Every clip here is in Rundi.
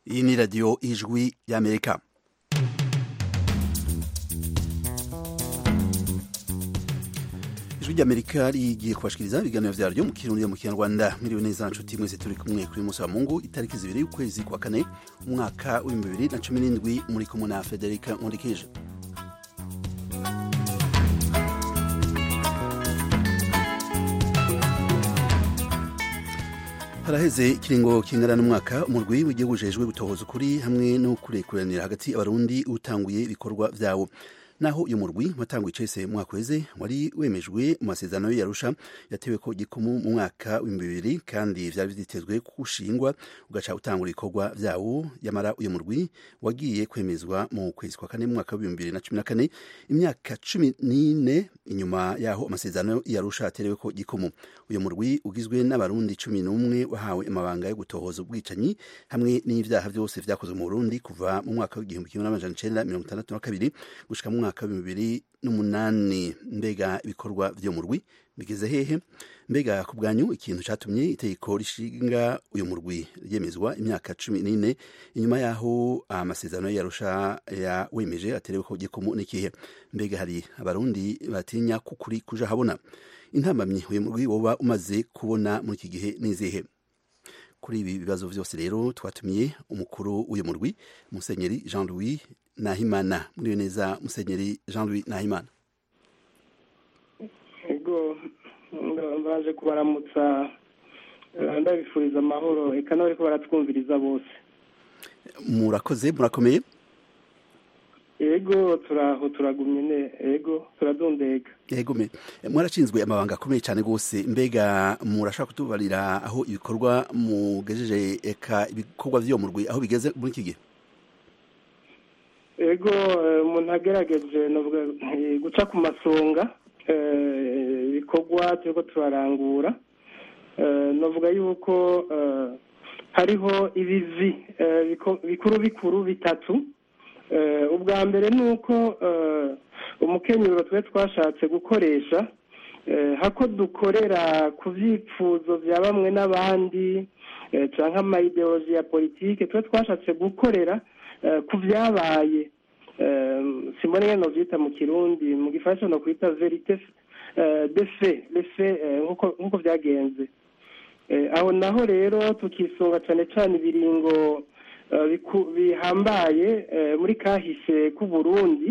iyi ni radiyo ijwi y'amerika ijwi ry'amerika rigiye kubashikiriza ibiganiro vyaryo mu kirundi mu kinyarwanda miriwe neza nshuti mwese turi kumwe kuri musi wa mungu itariki zibiri y'ukwezi kwa kane umwaka w'ibihumbi bibiri na cumi n'indwi muri kumwe na federika nkundikije haraheze ikiringo kingana n'umwaka umurwi w'igihugu ujejwe gutohoza ukuri hamwe no kurekuranira hagati abarundi utanguye ibikorwa vyawo naho uyu murwi watanguye icese mu mwaka weze wari wemejwe mu masezerano y'Arusha yatewe ko gikumu mu mwaka w'ibihumbi bibiri kandi vyari vyitezwe kushingwa ugaca utangura ibikorwa vyawo yamara uyu murwi wagiye kwemezwa mu kwezi kwa kane mu mwaka w'ibihumbi bibiri na cumi na kane imyaka cumi n'ine inyuma yaho amasezerano y'Arusha aterewe ko gikumu uyu murwi ugizwe n'abarundi cumi n'umwe wahawe amabanga yo gutohoza ubwicanyi hamwe n'ivyaha vyose vyakozwe mu Burundi kuva mu mwaka w'igihumbi kimwe n'amajana icenda mirongo itandatu na kabiri gushika mu mwaka w'ibihumbi bibiri n'umunani mbega ibikorwa vyo murwi bigeze hehe mbega ku bwanyu ikintu catumye itegeko rishinga uyu murwi ryemezwa imyaka cumi n'ine inyuma yaho amasezerano y'arusha yawemeje aterewe ko gikumu n'ikihe mbega hari abarundi batinya kukuri kuja habona intambamyi uyu murwi woba umaze kubona muri iki gihe n'izihe kuri ibi bibazo vyose rero twatumiye umukuru w'uyu murwi musenyeri jean louis nahimana muriyo neza musenyeri jean louis nahimana ego baje kubaramutsa ndabifuriza amahoro eka n'abariko baratwumviriza bose murakoze murakomeye ego turaho turagumye ne ego turadundega yego me mwarashinzwe amabanga akomeye cyane rwose mbega murashaka kutubarira aho ibikorwa mugejeje eka ibikorwa vy'uwo murwi aho bigeze muri iki gihe ego umuntu agerageje guca ku masonga ibikorwa turiko turarangura navuga yuko hariho ibivi bikuru bikuru bitatu ubwa mbere ni uko umukenyero twe twashatse gukoresha hako dukorera ku byifuzo bya bamwe n'abandi cyangwa amayideoloji ya politike twe twashatse gukorera ku byabaye simbona ngeno byita mu kirundi mu gifaransa no kwita verite de fe lefe nk'uko byagenze aho naho rero tukisunga cyane cyane ibiringo bihambaye muri kahise k'uburundi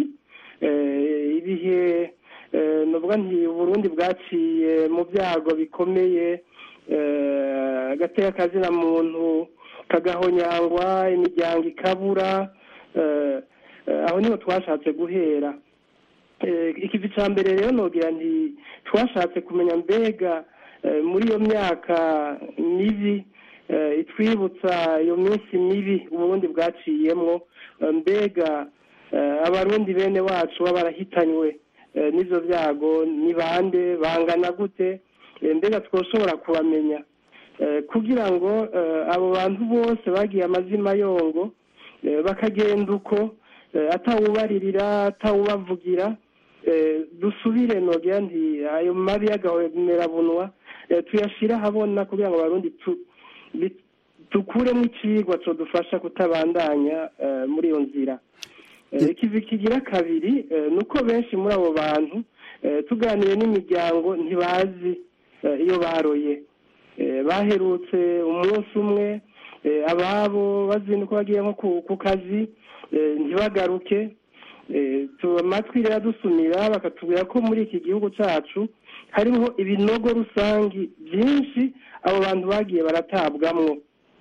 ibihe nuvuga nti uburundi bwaciye mu byago bikomeye agateka kazina muntu kagahonyangwa imiryango ikabura aho niho twashatse guhera ikivi cya mbere rero nogira nti twashatse kumenya mbega muri iyo myaka mibi itwibutsa iyo minsi mibi uburundi bwaciyemwo mbega abarundi bene wacu baba barahitanywe n'ibyo byago ni bande bangana gute mbega twoshobora kubamenya kugira ngo abo bantu bose bagiye amazima yongo bakagenda uko atawubaririra atawubavugira dusubire nogira nti ayo mabi y'agahomerabunwa tuyashyire ahabona kugira ngo abarundi dukuremo ikigwa dufasha kutabandanya muri iyo nzira ikivi kigira kabiri ni uko benshi muri abo bantu tuganiriye n'imiryango ntibazi iyo baroye baherutse umunsi umwe ababo bazinduka bagiye nko ku kazi ntibagaruke amatwi rero dusumira bakatubwira ko muri iki gihugu cyacu hariho ibinogo rusangi byinshi abo bantu bagiye baratabwamwo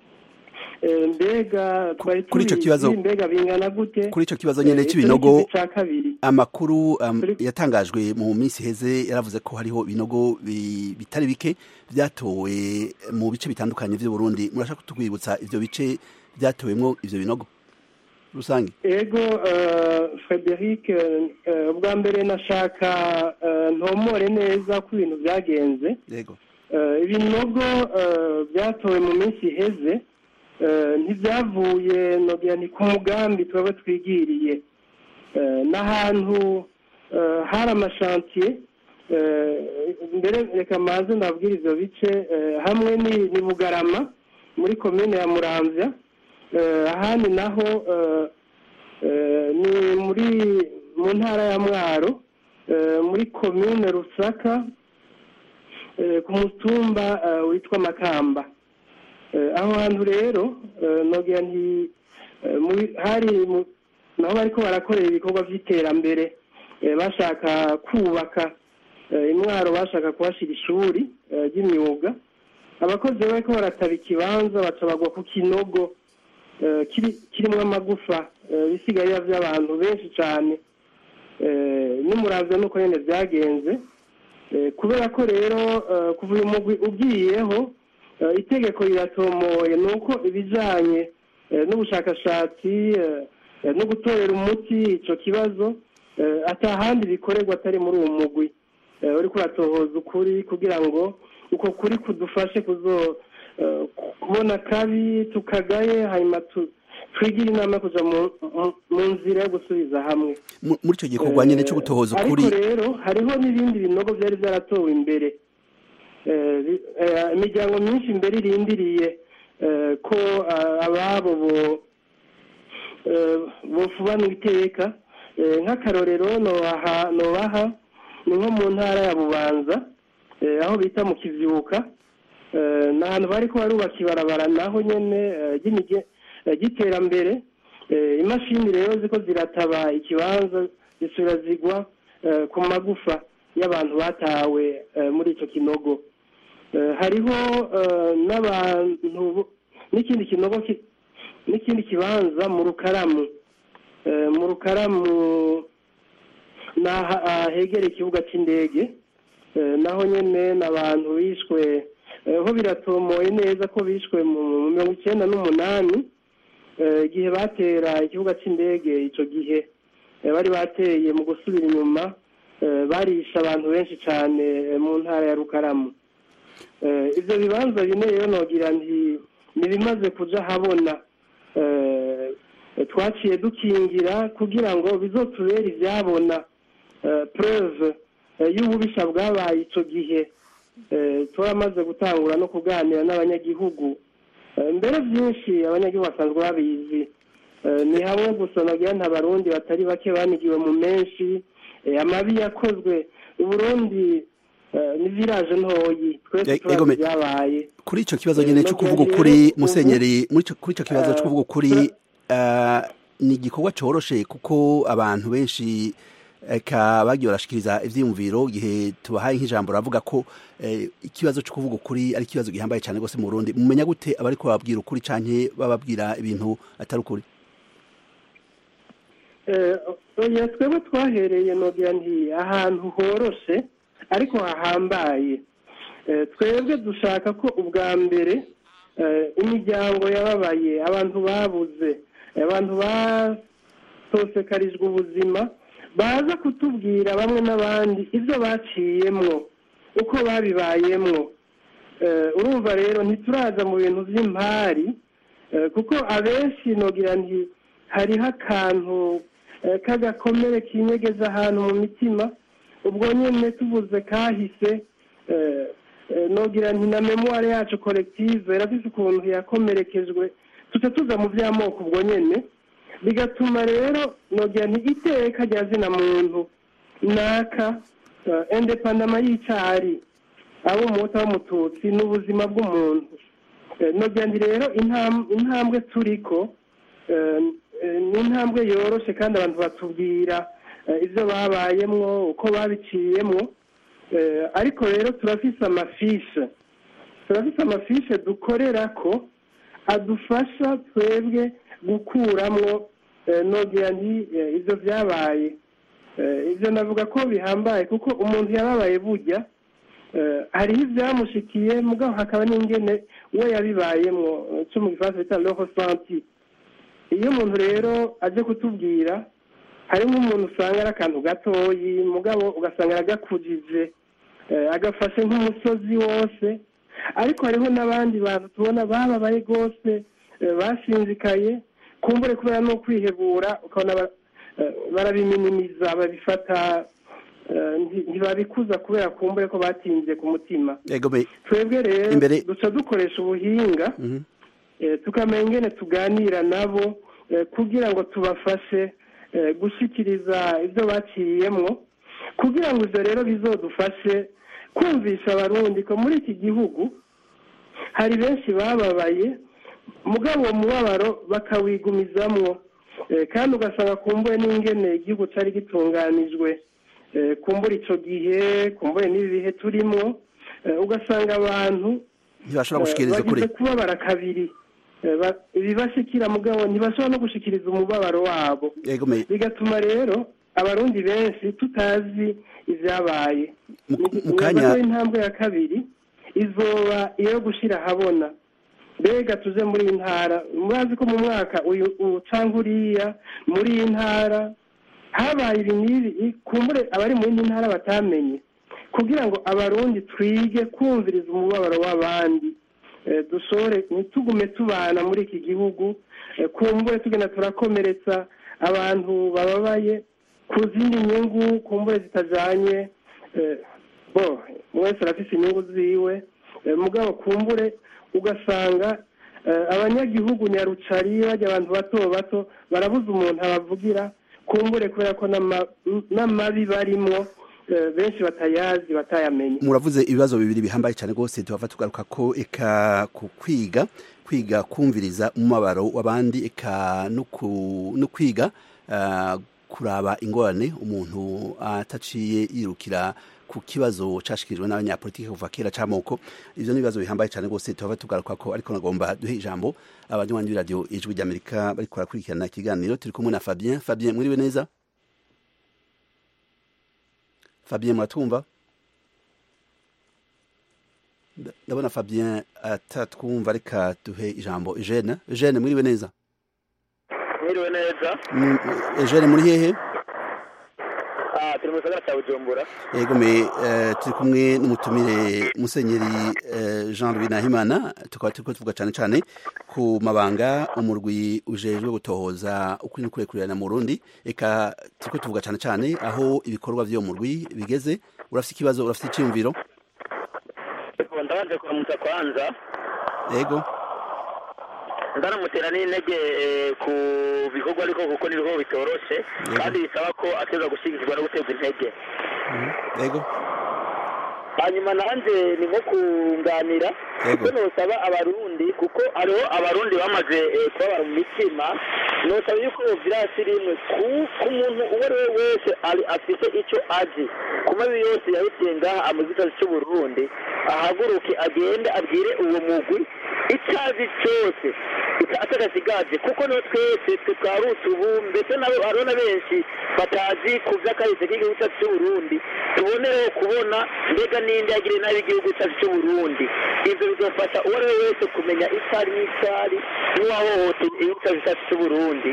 mbega twari kuri icyo kibazo mbega bingana gute kuri icyo kibazo nyine cy'ibinogo cya kabiri amakuru yatangajwe mu minsi iheze yaravuze ko hariho ibinogo bitari bike byatowe mu bice bitandukanye by'u Burundi murashaka kutwibutsa ivyo bice byatowemwo ivyo binogo rusange ego frederic ubwa mbere nashaka ntomore neza ko ibintu byagenze yego ibinogo byatowe mu minsi iheze ntibyavuye nogira ni ku mugambi twaba twigiriye n'ahantu hari amashantiye mbere reka maze nabwira ibyo bice hamwe ni bugarama muri komine ya muramvya ahandi naho ni muri mu ntara ya mwaro muri komine rusaka ku mutumba witwa makamba aho hantu rero nogira nti hari naho bariko barakorera ibikorwa by'iterambere bashaka kubaka imwaro bashaka kuhashyira ishuri ry'imyuga abakozi bariko barataba ikibanza baca bagwa ku kinogo kirimo amagufa bisigaye by'abantu benshi cyane n'umuravyo nuko nyine byagenze kubera ko rero kuva uyu mugwi ugiyeho itegeko riratomoye ni uko ibijyanye n'ubushakashatsi no gutorera umuti icyo kibazo atahandi bikorerwa atari muri uwo mugwi uri kuratohoza ukuri kugira ngo uko kuri kudufashe kubona kabi tukagaye hanyuma twigire inama yo kujya mu nzira yo gusubiza hamwe muri icyo gikorwa nyine cyo gutohoza ukuri ariko rero hariho n'ibindi binogo byari byaratowe imbere imiryango myinshi imbere irindiriye ko ababo bufubana iteka nk'akarorero nobaha ni nko mu ntara ya bubanza aho bita mu kibyuka ni ahantu bari ko barubaka ibarabara naho nyine ry'iterambere imashini rero ziko zirataba ikibanza zisura zigwa ku magufa y'abantu batawe muri icyo kinogo hariho n'abantu n'ikindi kinogo n'ikindi kibanza mu rukaramu mu rukaramu ni ahegereye ikibuga cy'indege naho nyine ni abantu bishwe ho biratomoye neza ko bishwe mu mirongo icyenda n'umunani igihe batera ikibuga cy'indege icyo gihe bari bateye mu gusubira inyuma barisha abantu benshi cyane mu ntara ya rukaramu ibyo bibanza bine rero nogira nti ntibimaze kujya habona twaciye dukingira kugira ngo bizotubere ibyabona preve y'ububisha bwabaye icyo gihe turamaze gutangura no kuganira n'abanyagihugu mbere byinshi abanyagihugu basanzwe babizi ni hamwe gusa nagira nta barundi batari bake banigiwe mu menshi amabi yakozwe uburundi ni viraje ntoyi twese turazi byabaye kuri icyo kibazo nyine cyo kuvuga ukuri musenyeri kuri icyo kibazo cyo kuvuga ukuri ni igikorwa cyoroshe kuko abantu benshi bagiye barashikiriza ibyiyumviro igihe tubahaye nk'ijambo ravuga ko ikibazo cyo kuvuga ukuri ari ikibazo gihambaye cyane rwose mu Burundi mumenya gute abari kubabwira ukuri cyane bababwira ibintu atari ukuri twebwe twahereye nogira nti ahantu horoshe ariko hahambaye twebwe dushaka ko ubwa mbere imiryango yababaye abantu babuze abantu batosekarijwe ubuzima baza kutubwira bamwe n'abandi ibyo baciyemwo uko babibayemwo urumva rero ntituraza mu bintu by'impari kuko abenshi nogira nti hariho akantu k'agakomere kinyegeza ahantu mu mitima ubwo nyine tuvuze kahise nogira nti na memuware yacu korektive irafise ukuntu yakomerekejwe tuca tuza mu by'amoko ubwo nyine bigatuma rero nogira nti iteka rya zina muntu naka indepandama y'icari abo umuhuta w'umututsi ni ubuzima bw'umuntu nogira nti rero intambwe turiko ni intambwe yoroshe kandi abantu batubwira ibyo babayemwo uko babiciyemwo ariko rero turafise amafishe turafise amafishe dukorera ko adufasha twebwe gukuramwo nogira nti ibyo byabaye ibyo navuga ko bihambaye kuko umuntu yababaye burya hariho ibyamushikiye mugabo hakaba n'ingene we yabibayemwo cyo mu gifaransa bita roho santi iyo umuntu rero aje kutubwira harimo umuntu usanga ari akantu gatoyi mugabo ugasanga aragakujije agafashe nk'umusozi wose ariko hariho n'abandi bantu tubona bababaye rwose bashinzikaye kumbure kubera no kwihebura ukabona barabiminimiza babifata ntibabikuza kubera kumbure ko batinze ku mutima twebwe rero duca dukoresha ubuhinga tukamenya ingene tuganira nabo kugira ngo tubafashe gushyikiriza ibyo baciyemwo kugira ngo ibyo rero bizodufashe kumvisha abarundi ko muri iki gihugu hari benshi bababaye mugabo uwo mubabaro bakawigumizamwo kandi ugasanga kumbuye n'ingene igihugu cyari gitunganijwe kumbura icyo gihe kumbuye n'ibi bihe turimo ugasanga abantu ntibashobora gushikiriza ukuri kubabara kabiri ibibashikira mugabo ntibashobora no gushikiriza umubabaro wabo bigatuma rero abarundi benshi tutazi ibyabaye mu kanya intambwe ya kabiri izoba iyo gushyira ahabona mbega tuze muri iyi ntara murazi ko mu mwaka uyu ucanga uriya muri iyi ntara habaye ibi n'ibi kumbure abari mu yindi ntara batamenye kugira ngo abarundi twige kumviriza umubabaro w'abandi dushore ntitugume tubana muri iki gihugu kumbure tugenda turakomeretsa abantu bababaye ku zindi nyungu kumbure zitajyanye bo wese arafite inyungu ziwe mugabo kumbure ugasanga abanyagihugu nyarucari bajya abantu bato bato barabuze umuntu abavugira kumbure kubera ko n'amabi barimo benshi batayazi batayamenye muravuze ibibazo bibiri bihambaye cyane rwose tuhava tugaruka ko eka ku kwiga kwiga kumviriza umubabaro w'abandi eka no kwiga kuraba ingorane umuntu ataciye yirukira ku kibazo cyashikirijwe n'abanyapolitiki kuva kera cy'amoko ibyo ni ibibazo bihambaye cyane rwose tuhava tugaruka ko ariko nagomba duhe ijambo abanywanyi b'iradiyo ijwi ry'amerika bari barakurikirana ikiganiro turi kumwe na fabien fabien mwiriwe neza fabien muratwumva ndabona fabien atatwumva reka duhe ijambo eugene eugene mwiriwe neza mwiriwe neza eugene muri hehe turi mu gisagara cya bujumbura yego me turi kumwe n'umutumire musenyeri jean louis nahimana tukaba turi tuvuga cyane cyane ku mabanga umurwi ujejwe gutohoza ukuri n'ukurekurerana mu rundi reka turi tuvuga cyane cyane aho ibikorwa by'uwo murwi bigeze urafite ikibazo urafite icyiyumviro ndabanje kuramutsa kwanza yego ndaramutera n'intege ku bikorwa ariko kuko ni bikorwa bitoroshe kandi bisaba ko ateza gushyigikirwa no guterwa intege yego hanyuma nanjye ni nko kunganira kuko ntusaba abarundi kuko hariho abarundi bamaze kubabara mu mitima ntusaba yuko virasi rimwe ku muntu uwo ari we wese afite icyo azi ku mabi yose yahitiye ngaha amuzikazi cy'uburundi ahaguruke agende abwire uwo mugwi icyo azi cyose atagasigaje kuko no twese twe twarutse ubu mbese nabo hariho na benshi batazi ku by'akahise k'igihugu cyacu cy'uburundi tubonereho kubona mbega n'indi yagiriye nabi igihugu cyacu cy'uburundi ibyo bigafasha uwo ari we wese kumenya icyari n'icyari n'uwahohoteye igihugu cyacu cyacu cy'uburundi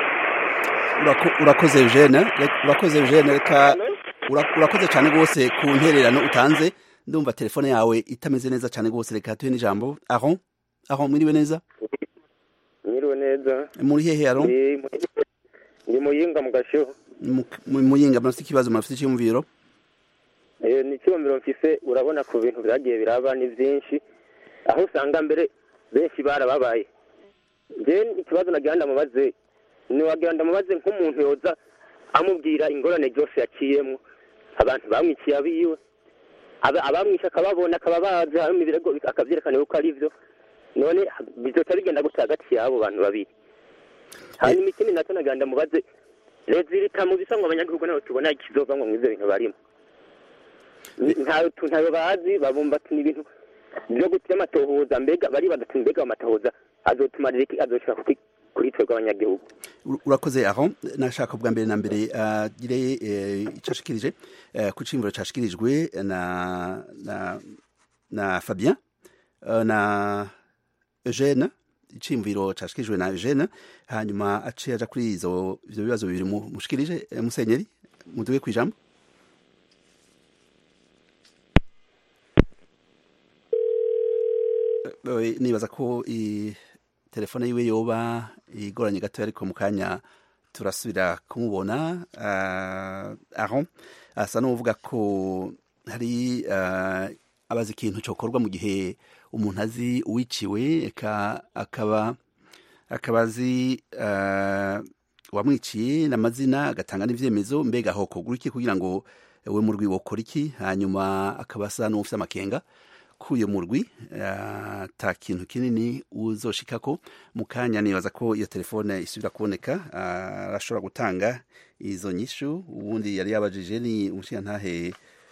urakoze eugene urakoze eugene reka urakoze cyane rwose ku ntererano utanze ndumva telefone yawe itameze neza cyane rwose reka tuhe n'ijambo aho aho mwiriwe neza mwiriwe neza muri hehe aro ni muyinga mu gashyuho muyinga murafite ikibazo murafite icyumviro ni icyumviro mfise urabona ku bintu byagiye biraba ni byinshi aho usanga mbere benshi barababaye njye ikibazo nagira ndamubaze ntiwagira ndamubaze nk'umuntu yoza amubwira ingorane byose yaciyemo abantu bamwiciye abiwe abamwishe akababona akaba bazi harimo ibirego akabyerekana yuko ari byo none bizoca bigenda gutya hagati y'abo bantu babiri hanyuma ikindi nacyo nagira ndamubaze leta mu bisa ngo abanyagihugu nabo tubona ikizova ngo mw'ibyo bintu barimo ntayo bazi babumbatira ibintu byo gutya amatohoza mbega bari bagatuma mbega amatohoza azotuma azoshobora kuri twebwe abanyagihugu urakoze aho nashaka bwa mbere na mbere agire icyo ashikirije ku cyimviro cyashikirijwe na na na fabien na eugene icimviro cyashikirijwe na eugene hanyuma aciye aja kuri izo ibyo bibazo bibiri mushikirije musenyeri muduge ku ijambo nibaza ko telefone yiwe yoba igoranye gato ariko mu kanya turasubira kumubona aho asa n'uvuga ko hari abazi ikintu cyokorwa mu gihe umuntu azi uwiciwe akaba akaba azi wamwiciye n'amazina agatanga n'ibyemezo mbega hokogura iki kugira ngo we murwi wokora iki hanyuma akaba asa n'ufite amakenga k'uyo murwi ata kintu kinini uzoshikako mu kanya nibaza ko iyo telefone isubira kuboneka arashobora gutanga izo nyishu ubundi yari yabajije ni umushingantahe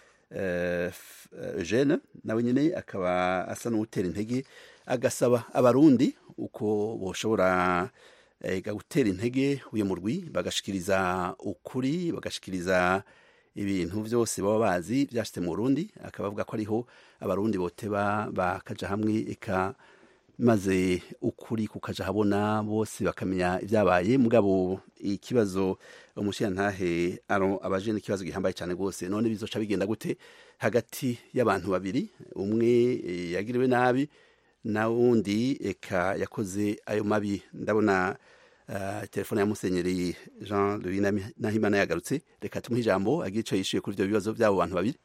Eugene nawe nyine akaba asa n'uwutera intege agasaba abarundi uko boshobora gutera intege uyu murwi bagashikiriza ukuri bagashikiriza ibintu byose baba bazi byashyize mu Burundi akaba avuga ko ariho abarundi boteba bakaja hamwe eka maze ukuri kukaja habona bose bakamenya ibyabaye mugabo ikibazo umushirantahe aro abaje n'ikibazo gihambaye cyane rwose none bizoca bigenda gute hagati y'abantu babiri umwe yagiriwe nabi na wundi eka yakoze ayo mabi ndabona uh, telefone ya musenyeri Jean Louis Nahimana yagarutse reka tumuhe ijambo agire icyo yishuye kuri ibyo bibazo by'abo bantu babiri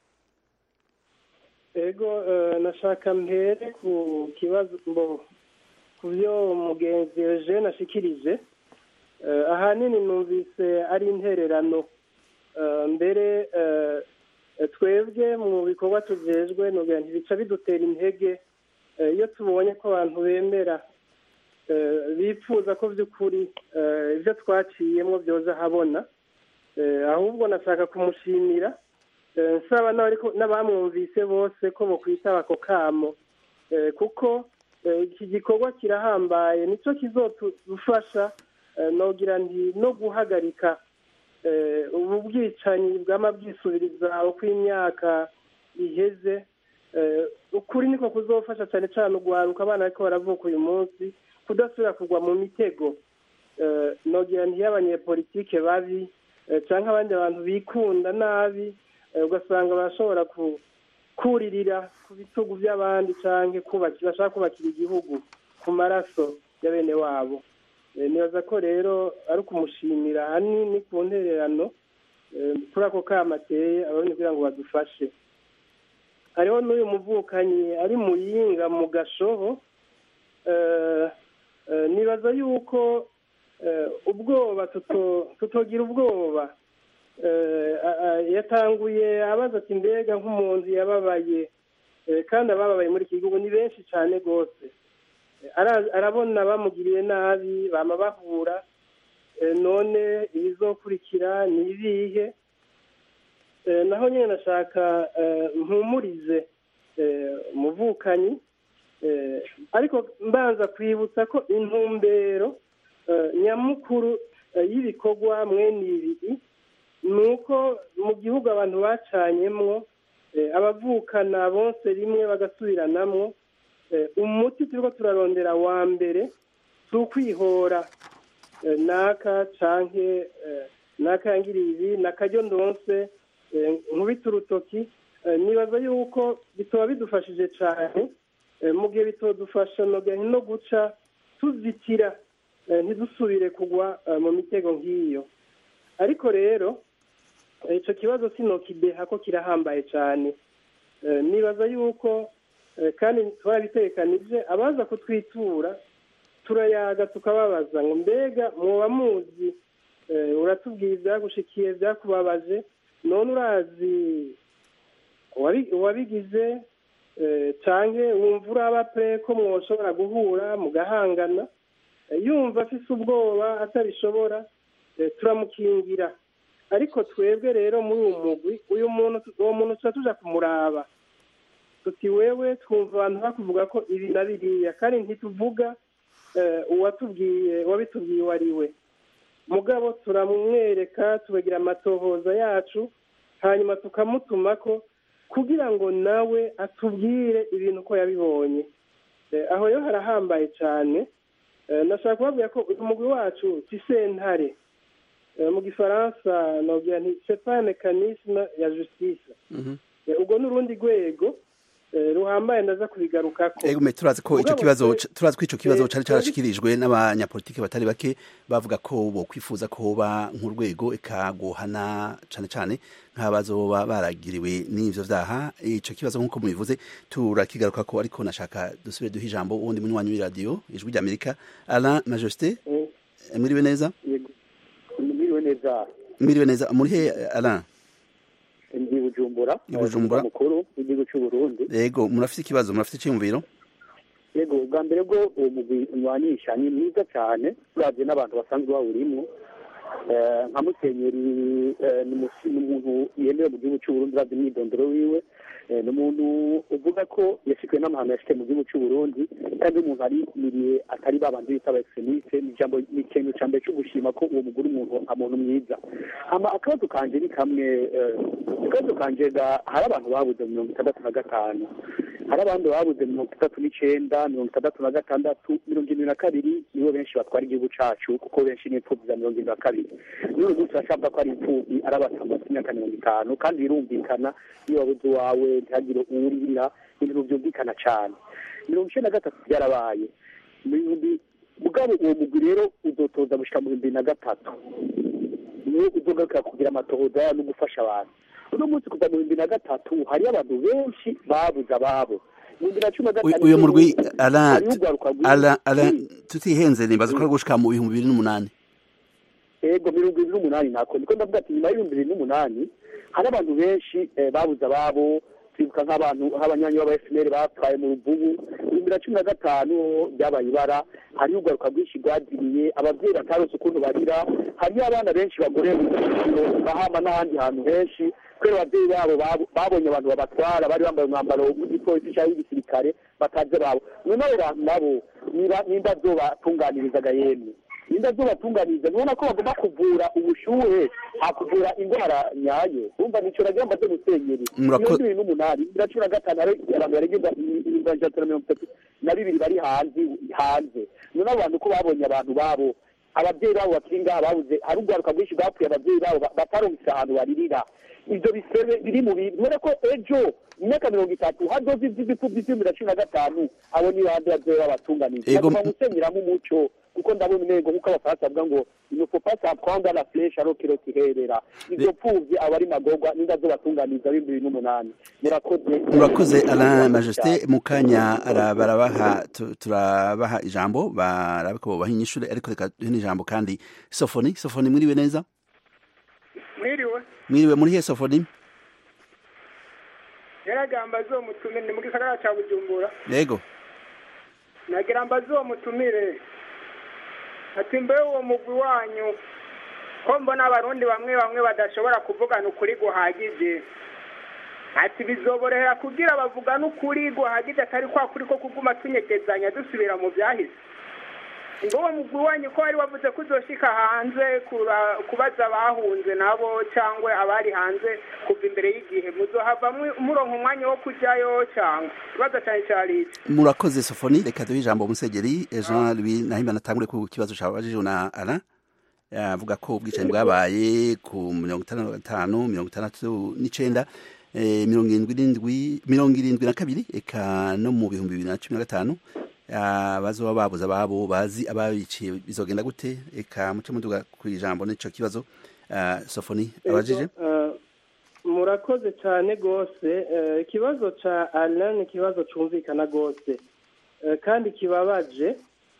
ego nashaka mpere ku kibazo ku byo mugenzi Eugene ashikirije ahanini numvise ari intererano mbere twebwe mu bikorwa tujejwe ntibica bidutera intege iyo tubonye ko abantu bemera bifuza ko by'ukuri ibyo twaciyemo byoza habona ahubwo nashaka kumushimira nsaba n'abamwumvise bose ko bakwitaba ako kamo kuko iki gikorwa kirahambaye nicyo kizodufasha nogira nti no guhagarika ubu bwicanyi bwama bwisubiriza uko imyaka iheze ukuri niko kuzofasha cyane cyane ugwaruka abana ariko baravuka uyu munsi kudasubira kugwa mu mitego nogira nti y'abanyepolitike babi cyangwa abandi bantu bikunda nabi ugasanga barashobora kuririra ku bitugu by'abandi cyangwa bashaka kubakira igihugu ku maraso ya bene wabo nibaza ko rero ari ukumushimira ahanini ku ntererano kuri ako kama ateye ababona kugira ngo badufashe hariho n'uyu muvukanyi ari mu yinga mu gashoho nibaza yuko ubwoba tutogira ubwoba yatanguye abaza ati mbega nk'umuntu yababaye kandi abababaye muri iki gihugu ni benshi cyane rwose arabona bamugiriye nabi bama bahura none ibizokurikira ni ibihe naho nyine nashaka mpumurize umuvukanyi ariko mbanza kwibutsa ko intumbero nyamukuru y'ibikorwa mwene ibi ni uko mu gihugu abantu bacanyemwo abavukana bose rimwe bagasubiranamwo umuti turiko turarondera wa mbere si ukwihora naka canke naka yangiriye ibi nakaryo ndonse nkubita urutoki nibaza yuko bitoba bidufashije cane mu gihe bitodufasha no guca tuzitira ntidusubire kugwa mu mitego nk'iyo ariko rero icyo kibazo sinokideha ko kirahambaye cyane nibaza yuko kandi twarabitekanije abaza kutwitura turayaga tukababaza ngo mbega muba muzi uratubwiye ibyagushikiye byakubabaje none urazi uwabigize cyangwa wumva uraba pe ko mwoshobora guhura mugahangana yumva afise ubwoba atabishobora turamukingira ariko twebwe rero muri uwo mugwi uyu muntu uwo muntu tuba tuja kumuraba tuti wewe twumva abantu bakuvuga ko ibi na biriya kandi ntituvuga uwatubwiye uwabitubwiye uwo ari we mugabo turamwereka tubagira amatohoza yacu hanyuma tukamutuma ko kugira ngo nawe atubwire ibintu ko yabibonye aho rero harahambaye cyane nashaka kubabwira ko umugwi wacu si sentare mu gifaransa nabwira nti sepa mekanisme ya justice ubwo ni urundi rwego ruhambaye ndaza kubigarukako ego turazi ko ico kibazo turazi ko ico kibazo cari carashikirijwe n'abanyapolitike batari bake bavuga ko bo kwifuza ko hoba nk'urwego ikaguhana cane cane nk'abazoba baragiriwe n'ivyo vyaha ico kibazo nk'uko mubivuze turakigaruka ko ariko nashaka dusubire duha ijambo uwundi munywanyi w'iradiyo ijwi ry'amerika alain majesté mwiriwe neza mwiriwe neza mwiriwe neza muri he alain ndi bujumbura bujumbura mukuru w'igihugu cy'u Burundi yego murafite ikibazo murafite icyumviro yego bwa mbere bwo uwo mugwi unywanisha ni mwiza cyane uravye n'abantu basanzwe bawurimo nka musenyeri ni umuntu yemewe mu gihugu cy'u Burundi uravye imyidondoro wiwe ni umuntu uvuga ko yashikwe n'amahano yashike mu gihugu cy'u Burundi kandi umuntu arimiriye atari babandi bita aba extremiste ni ijambo ni ikintu ca mbere co gushima ko uwo mugore umuntu umuntu mwiza hama akabazo kanje ni kamwe akabazo kanje hari abantu babuze mu mirongo itandatu na gatanu hari abandi babuze mirongo itandatu n'icenda mirongo itandatu na gatandatu mirongo irindwi na kabiri nibo benshi batwara igihugu cacu kuko benshi ni imfuvyi za mirongo irindwi na kabiri n'uyu munsi urashaka ko ari imfuvyi ari abatamaze imyaka mirongo itanu kandi birumvikana iyo wabuze uwawe ntihagire uwurira ibintu byumvikana cane mirongo icenda na gatatu byarabaye mu bihumbi mugabo uwo mugwi rero uzotoza gushika mu bihumbi na gatatu niwe uzogaruka kugira amatohoza no gufasha abantu uno munsi kuva mu bihumbi na gatatu hariyo abantu benshi babuze ababo uyu murwi ara tutihenze nibaza ko ari gushika mu bihumbi bibiri n'umunani ego mirongo ibiri n'umunani nako niko ndavuga ati nyuma y'ibihumbi bibiri n'umunani hari abantu benshi babuze ababo twibuka nk'abantu nk'abanyanyi b'aba FNL bapfaye mu ruvubu ibihumbi na cumi na gatanu byabaye ibara hariyo urwaruka rwinshi rwagiriye ababyeyi batarose ukuntu barira hariyo abana benshi bagoreye mu kiciro bahama n'ahandi hantu henshi kubera ababyeyi babo babonye abantu babatwara bari bambaye umwambaro w'igipolisi cyangwa w'igisirikare bataje babo none abo bantu nabo nimba zobatunganirizaga yemwe nimba zobatunganiriza ntubona ko bagomba kuvura ubushuhe hakuvura indwara nyayo urumva nico nagira mbaze musenyeri mirongo ibiri n'umunani bibiri na cumi na gatanu hari abantu barenga ibihumbi ijana na mirongo itatu na bibiri bari hanze hanze none abo bantu ko babonye abantu babo ababyeyi babo bakiri ngaha babuze hari urwaruka rwinshi bapfuye ababyeyi babo batarumvise ahantu baririra ivyo bisebe biri mu bintu kubera ko ejo imyaka mirongo itatu hazoza ivy'ibipfuvyi vy'ibihumbi na cumi na gatanu abo ni bande bazoba babatunganije nagomba gusenyeramo umuco kuko ndabona intego nk'uko abafaransa bavuga ngo il ne faut pas s'apprendre la flèche alors qu'il tirera ivyo pfuvyi aba ari magorwa ninda zobatunganiza bibiri n'umunani murakoze murakoze alain majesté mu kanya barabaha turabaha ijambo barabe ko bobaha inyishure ariko reka duhe n'ijambo kandi sofoni sofoni mwiriwe neza mwiriwe mwiriwe muri he sofoni yaragamba zo mutumire ni mu gisagara ca bujumbura yego nagira mba zo mutumire ati mbe uwo mugwi wanyu ko mbona abarundi bamwe bamwe badashobora kuvugana ukuri guhagije ati bizoborohera kugira bavugane ukuri guhagije atari kwa kuri ko kuguma tunyegezanya dusubira mu byahise ngo uwo mugwi wanyu ko wari wavuze ko uzoshika hanze kubaza abahunze nabo cyangwa abari hanze kuva imbere y'igihe muzohava muronka umwanya wo kujyayo cyangwa ikibazo cyane cyari murakoze sofoni reka duhe ijambo musegeri jean louis nahimba natangure ku kibazo cyabajije na ara avuga ko ubwicanyi bwabaye ku mirongo itanu na gatanu mirongo itandatu n'icenda mirongo irindwi n'indwi mirongo irindwi na kabiri eka no mu bihumbi bibiri na cumi na gatanu bazoba babuze ababo bazi ababiciye bizogenda gute eka muce muduga ku ijambo n'ico kibazo sofoni abajije murakoze cyane rwose ikibazo ca alain ni ikibazo cumvikana rwose kandi kibabaje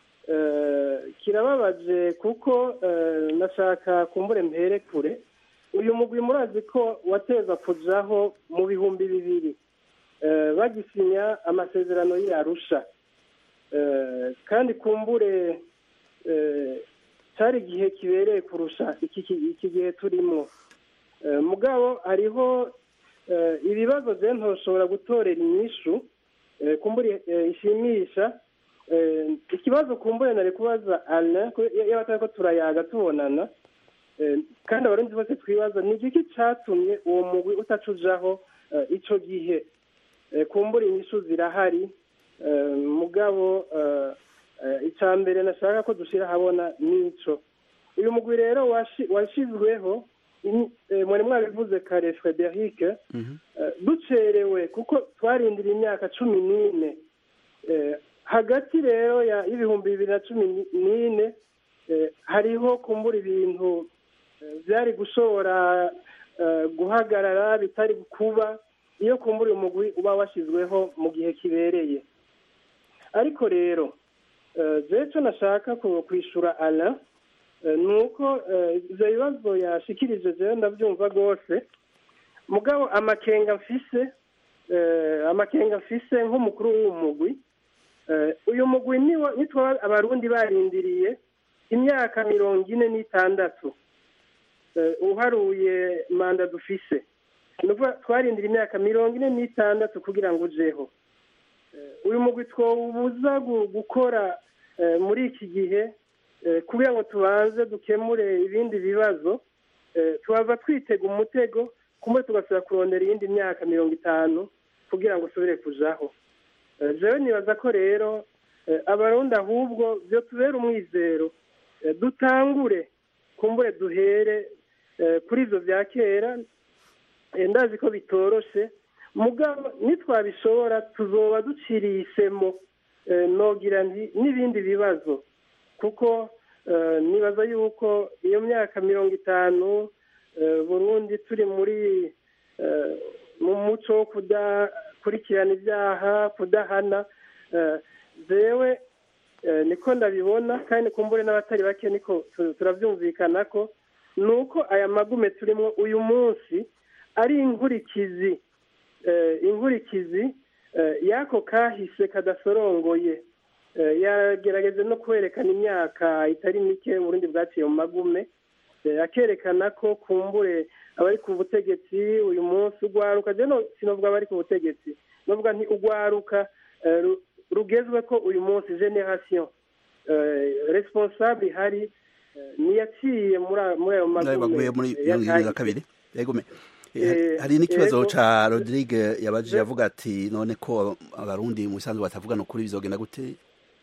kirababaje kuko nashaka kumbure mpere kure uyu mugwi murazi ko wateza kujaho mu bihumbi bibiri bagisinya amasezerano y'arusha kandi kumbure cyari igihe kibereye kurusha iki gihe turimo mugabo hariho ibibazo bye ntoshobora gutorera inyishu kumbure ishimisha ikibazo kumbure nari kubaza ana yaba atari ko turayaga tubonana kandi abarundi bose twibaza ni igiki cyatumye uwo mugwi utacujaho icyo gihe kumbura inyishu zirahari mugabo icya mbere nashaka ko dushyira ahabona n'icyo uyu mugwi rero washyizweho mwari mwabivuze kare frederic ducerewe kuko twarindiriye imyaka cumi n'ine hagati rero y'ibihumbi bibiri na cumi n'ine hariho kumbura ibintu byari gushobora guhagarara bitari kuba iyo kumbura umugwi uba washyizweho mu gihe kibereye ariko rero icyo nashaka kwishyura ara ni uko ibyo bibazo yashikirije rero ndabyumva rwose mugabo amakenga mfise amakenga mfise nk'umukuru w'umugwi uyu mugwi nitwa abarundi barindiriye imyaka mirongo ine n'itandatu uharuye manda dufise twarindira imyaka mirongo ine n'itandatu kugira ngo ujeho uyu mugwi twawubuza gukora muri iki gihe kugira ngo tubanze dukemure ibindi bibazo tuba twitega umutego kumwe tugasubira kurondera iyindi myaka mirongo itanu kugira ngo usubire kujaho jewe nibaza ko rero abarundi ahubwo byo tubera umwizero dutangure kumbure duhere kuri ibyo bya kera ndazi ko bitoroshe mugabo nitwabishobora tuzoba duciriye isemo nogira n'ibindi bibazo kuko nibaza yuko iyo myaka mirongo itanu burundi turi muri mu muco wo kudakurikirana ibyaha kudahana zewe niko ndabibona kandi kumbure n'abatari bake niko turabyumvikana ko ni uko aya magume turimo uyu munsi ari inkurikizi inkurikizi y'ako kahise kadasorongoye yagerageza no kwerekana imyaka itari mike uburundi bwaciye mu magume akerekana ko kumbure abari ku butegetsi uyu munsi ugwaruka sinavuga abari ku butegetsi navuga nti ugwaruka rugezwe ko uyu munsi generasiyo responsable ihari niyaciye muri ayo magume muri mirongo irindwi na kabiri hari n'ikibazo cya rodrigue yabajije avuga ati none ko abarundi mu bisanzwe batavugana ukuri bizogenda gute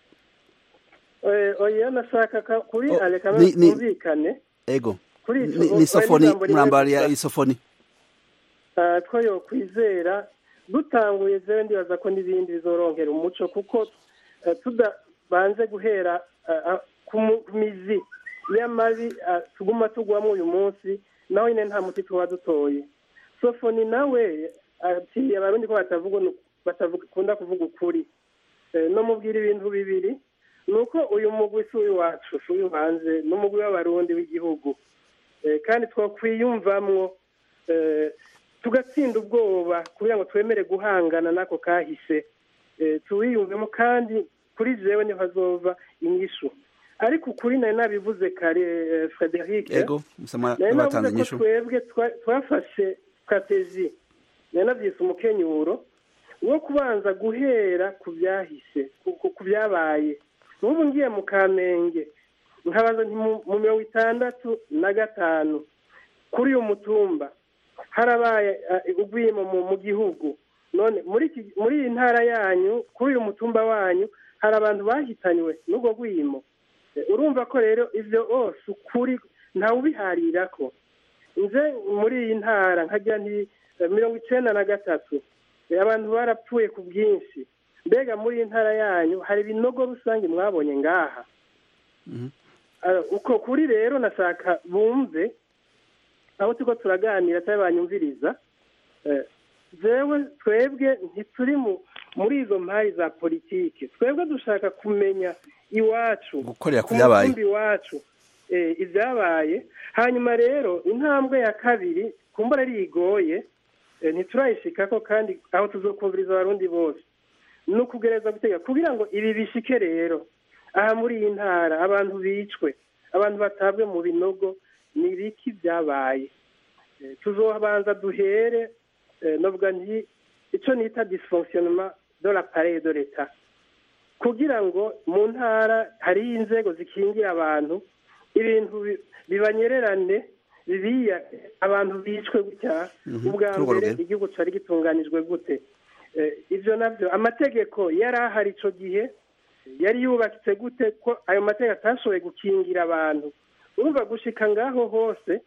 oya nashaka kuri areka twumvikane ego ni isofoni murambari ya isofoni two yo kwizera dutanguye zewe ndibaza ko n'ibindi bizoronkera umuco kuko tudabanze guhera ku mizi y'amabi tuguma tugwamo uyu munsi nawe nyine nta muti tuba dutoye sofoni nawe ati abarundi ko batakunda kuvuga ukuri no mubwira ibintu bibiri ni uko uyu mugwi si uw'iwacu si uw'ibanze ni umugwi w'abarundi w'igihugu kandi twakwiyumvamwo tugatsinda ubwoba kugira ngo twemere guhangana n'ako kahise tuwiyumvemo kandi kuri jewe niho hazova inyishu ariko ukuri nari nabivuze kare frederic nari navuze ko twebwe twafashe strategie nari nabyise umukenyuro wo kubanza guhera ku byahise ku byabaye nk'ubu ngiye mu kamenge nkabaza mu mirongo itandatu na gatanu kuri uyu mutumba harabaye ubwimo mu gihugu none muri iyi ntara yanyu kuri uyu mutumba wanyu hari abantu bahitanywe n'ubwo bwimo urumva ko rero ibyo hose ukuri ntawubiharira ko nze muri iyi ntara nkagira nti mirongo icyenda na gatatu abantu barapfuye ku bwinshi mbega muri iyi ntara yanyu hari ibinogo rusange mwabonye ngaha uko kuri rero nashaka bumve aho turiko turaganira cyangwa banyumviriza zewe twebwe ntituri muri izo mpari za politiki twebwe dushaka kumenya iwacu gukorera ku byabaye iwacu ibyabaye hanyuma rero intambwe ya kabiri kumbura ari igoye ntiturayishikako kandi aho tuzokumviriza abarundi bose ni ukugereza gutega kugira ngo ibi bishike rero aha muri iyi ntara abantu bicwe abantu batabwe mu binogo ni ibiki byabaye tuzobanza duhere novuga nti icyo nita dysfonctionnement de l'appareil de l'etat kugira ngo mu ntara hariyo inzego zikingira abantu ibintu bibanyererane bibiya abantu bicwe gutya ubwa mbere igihugu cyari gitunganijwe gute ibyo nabyo amategeko yari ahari icyo gihe yari yubatse gute ko ayo mategeko atashoboye gukingira abantu urumva gushika ngaho hose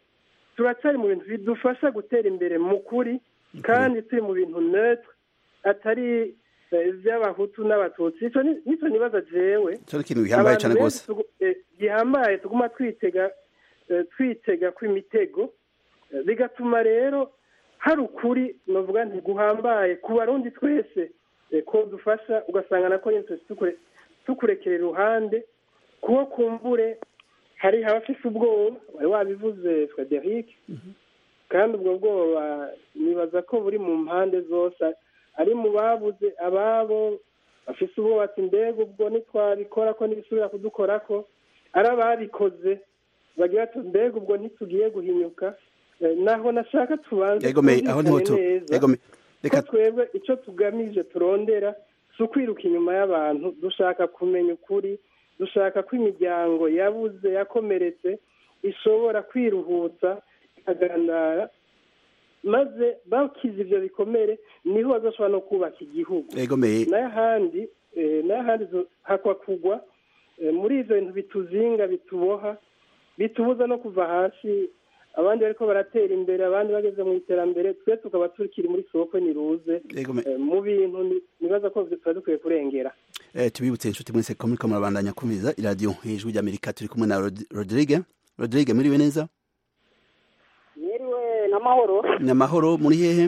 turacyari mu bintu bidufasha gutera imbere mu kuri kandi turi mu bintu netre atari iby'abahutu n'abatutsi nicyo nibaza jewe cyo ikintu gihambaye cyane rwose gihambaye tuguma twitega twitega kw'imitego bigatuma rero hari ukuri navuga ntiguhambaye ku barundi twese ko dufasha ugasanga nako nyine tukurekera iruhande kuko kumbure hari abafite ubwoba wari wabivuze frederic kandi ubwo bwoba nibaza ko buri mu mpande zose ari mu babuze ababo bafite ubwoba ati mbega ubwo ntitwabikora ko ntibisubira kudukora ko ari ababikoze bagira ati mbega ubwo ntitugiye guhinyuka naho nashaka tubanze neza ko twebwe icyo tugamije turondera si ukwiruka inyuma y'abantu dushaka kumenya ukuri dushaka ko imiryango yabuze yakomeretse ishobora kwiruhutsa ikagandara maze bakize ibyo bikomere niho bazashobora no kubaka igihugu n'ahandi n'ahandi hakwa kugwa muri ibyo bintu bituzinga bituboha bitubuza no kuva hasi abandi bariko baratera imbere abandi bageze mu iterambere twe tukaba tukiri muri soko niruze mu bintu nibaza ko tuba dukwiye kurengera tubibutse inshuti mwese ko muriko murabandanya kumviriza iradiyo ijwi ry'amerika turi kumwe na rodrigue rodrigue muriwe neza mwiriwe n'amahoro n'amahoro muri hehe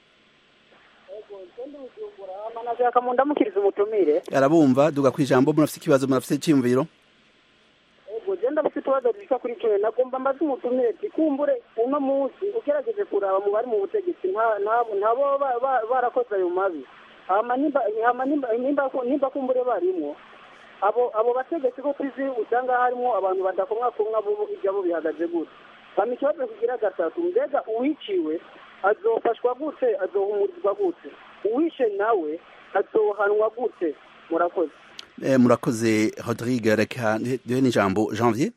nashaka mu ndamukiriza umutumire arabumva duga ku ijambo murafite ikibazo murafite icyiyumviro ego genda bafite utubazo dushika kuri cumi nagomba mbaze umutumire ati kumbure uno munsi ugerageje kuraba mu bari mu butegetsi ntabo barakoze ayo mabi nimba kumbure barimwo abo abo bategetsi ko tuzi usanga harimo abantu badakomwa kumwa ibyabo bihagaze gute hama ikibazo kigira gatatu mbega uwiciwe azofashwa gute azohumurizwa gute uwishe nawe azohanwa gute murakoze murakoze rodrigue reka duhe n'ijambo janvier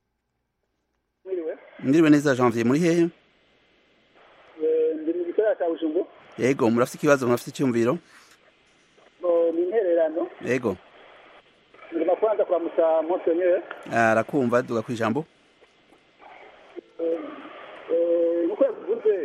mwiriwe neza janvier muri hehe ndi mu gikorera cya bujumbu yego murafite ikibazo murafite icyumviro ni intererano yego ngomba kubanza kuramutsa monsonyere arakumva duga ku ijambo nk'uko yavuze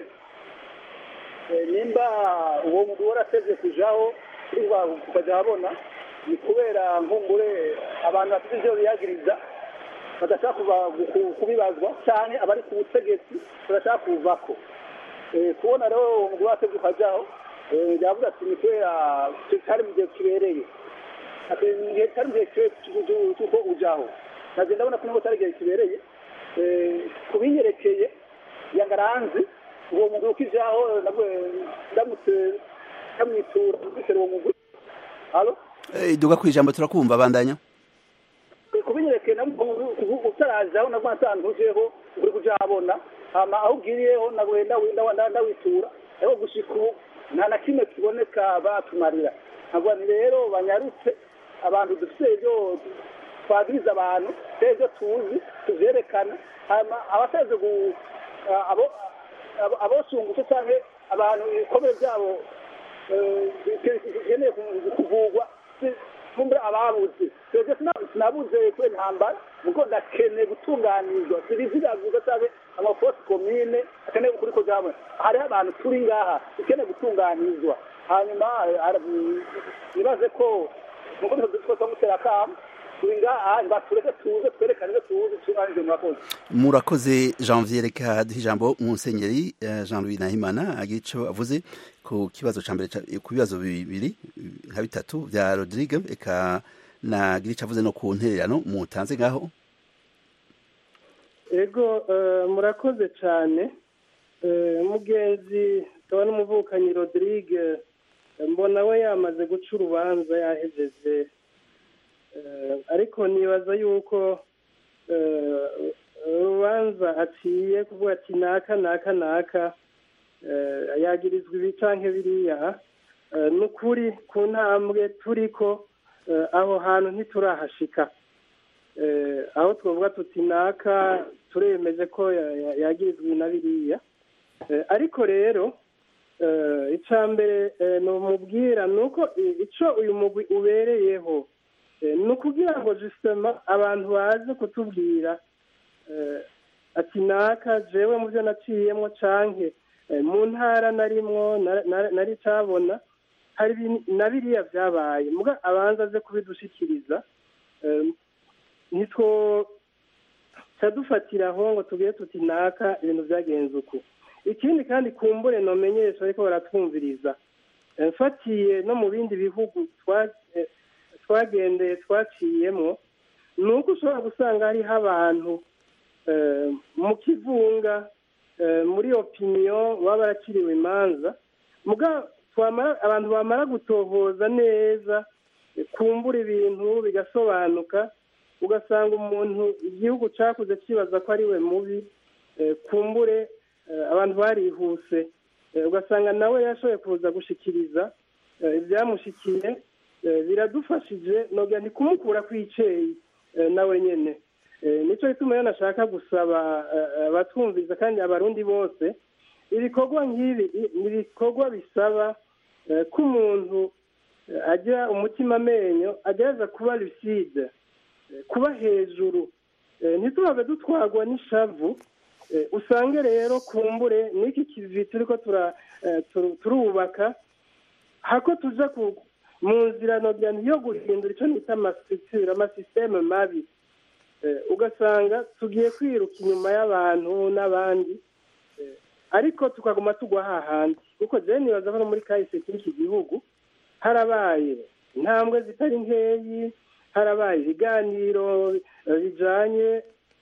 nimba uwo mugabo warateze kujaho ukajya abona ni kubera nkumbure abantu bafite ibyo biyagiriza badashaka kubibazwa cyane abari ku butegetsi badashaka kuvako kubona rero uwo mugabo wateze ukajyaho yavuga ati ni kubera cyari mu gihe kibereye cyari mu gihe kibereye cy'uko ujaho nagenda ndabona ko nubwo cyari igihe kibereye kubinyerekeye yangaranzi uwo mugabo ukijaho ndamutse ndamwitura mbisera uwo mugabo halo duga ku ijambo turakumva bandanya kubinyereke utarajaho nabwo natantujeho uri kuja habona hama aho ugiriyeho nagwenda ndawitura ariko gushika ubu nta na kimwe kiboneka batumarira ntabwo ni rero banyarutse abantu dufite ibyo twagiriza abantu ibyo tuzi tuvyerekana hama abateze abosungutse canke abantu ibikomere vyabo bikeneye kuvugwa kumbura ababuze twebwe sinabuze kuri ntambara muko ndakeneye gutunganizwa sibiziravuga cyangwa amafosi komine akeneye kuri ko jamwe hariho abantu turi ngaha dukeneye gutunganizwa hanyuma nibaze ko nuko twese gutera akamo turi ngaha batureke tuze twerekane ibyo tuzi tunganije murakoze murakoze janvier reka duhe ijambo musenyeri jean louis nahimana agira ico avuze ku kibazo ca mbere ku bibazo bibiri nka bitatu vya rodrigue eka nagira ico avuze no ku ntererano mutanze ngaho ego murakoze cyane umugenzi akaba n'umuvukanyi rodrigue mbona we yamaze guca urubanza yahejeje ariko nibaza yuko urubanza aciye kuvuga ati naka naka naka yagirizwa ibi canke biriya ni ukuri ku ntambwe turiko aho hantu ntiturahashika aho twavuga tuti naka turemeje ko yagirizwa na biriya ariko rero icya mbere ni umubwira ni uko icyo uyu mugwi ubereyeho ni ukugira ngo jisitema abantu baze kutubwira ati naka jewe mu byo naciyemo canke mu ntara narimwo nari cabona hari na biriya byabaye muga abanza aze kubidushikiriza nitwo cadufatiraho ngo tubwire tuti naka ibintu byagenze uku ikindi kandi kumbure nomenyesha ariko baratwumviriza mfatiye no mu bindi bihugu twagendeye twaciyemo ni uko ushobora gusanga hariho abantu mu kivunga muri opiniyo baba baraciriwe imanza abantu bamara gutohoza neza kumbura ibintu bigasobanuka ugasanga umuntu igihugu cyakuze kibaza ko ari we mubi kumbure abantu barihuse ugasanga nawe yashoboye kuza gushikiriza ibyamushikiye biradufashije ntabwo ni kumukura ku icyeyi nawe nyine nicyo gituma rero nashaka gusaba abatwumviza kandi abarundi bose ibikorwa nk'ibi ni ibikorwa bisaba ko umuntu agira umutima amenyo agerageza kuba lucide kuba hejuru ntitubabe dutwagwa n'ishavu usange rero kumbure n'iki kivi turi ko turubaka hako tuja mu nzira yo guhindura icyo nita amasitire amasisiteme mabi ugasanga tugiye kwiruka inyuma y'abantu n'abandi ariko tukaguma tugwa hahandi kuko jewe nibaza ko no muri kahise k'iki gihugu harabaye intambwe zitari nkeyi harabaye ibiganiro bijanye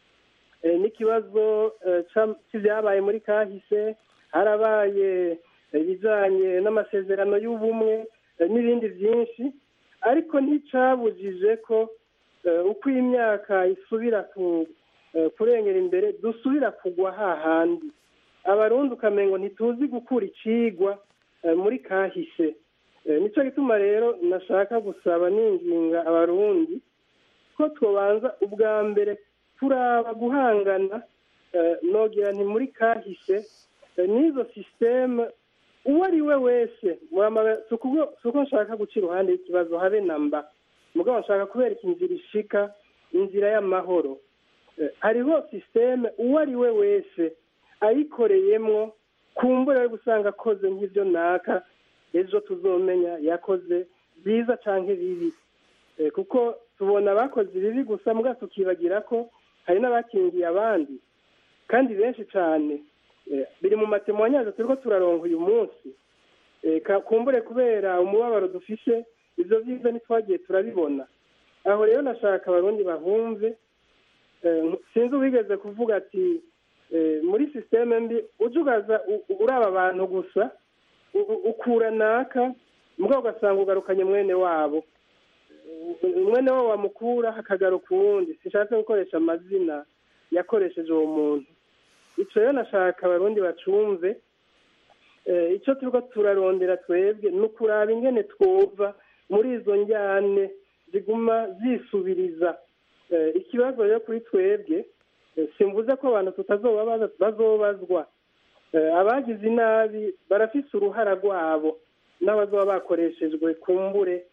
n'ikibazo cy'ibyabaye muri kahise harabaye ibijanye n'amasezerano y'ubumwe n'ibindi byinshi ariko nticyabujije ko uko imyaka isubira kurengera imbere dusubira kugwa hahandi abarundi ukamengo ntituzi gukura icigwa muri kahise nicyo gituma rero nashaka gusaba n'inginga abarundi ko twabanza ubwa mbere turaba guhangana nogira nti muri kahise n'izo sisiteme uwo ari we wese si uko nshaka guca iruhande y'ikibazo habe na mba mugabo nshaka kubereka inzira ishika inzira y'amahoro hariho sisiteme uwo ari we wese ayikoreyemwo kumbura yo gusanga akoze nk'ibyo naka ejo tuzomenya yakoze byiza cyangwa bibi kuko tubona abakoze ibibi gusa mbwa tukibagira ko hari n'abakingiye abandi kandi benshi cyane biri mu matemanyaje turi turaronga uyu munsi kumbure kubera umubabaro dufise ibyo byiza ntitwagiye turabibona aho rero nashaka abarundi bahumve sinzi uwigeze kuvuga ati muri sisiteme mbi ujya ugaza uraba abantu gusa ukura naka mbwa ugasanga ugarukanye mwene wabo mwene wabo wamukura hakagaruka uwundi sishatse gukoresha amazina yakoresheje uwo muntu icyo rero nashaka abarundi bacumve icyo turi turarondera twebwe ni ukuraba ingene twova muri izo njyane ziguma zisubiriza ikibazo rero kuri twebwe simvuze ko abantu tutazoba bazobazwa abagize inabi barafise uruhara rwabo n'abazoba bakoreshejwe kumbure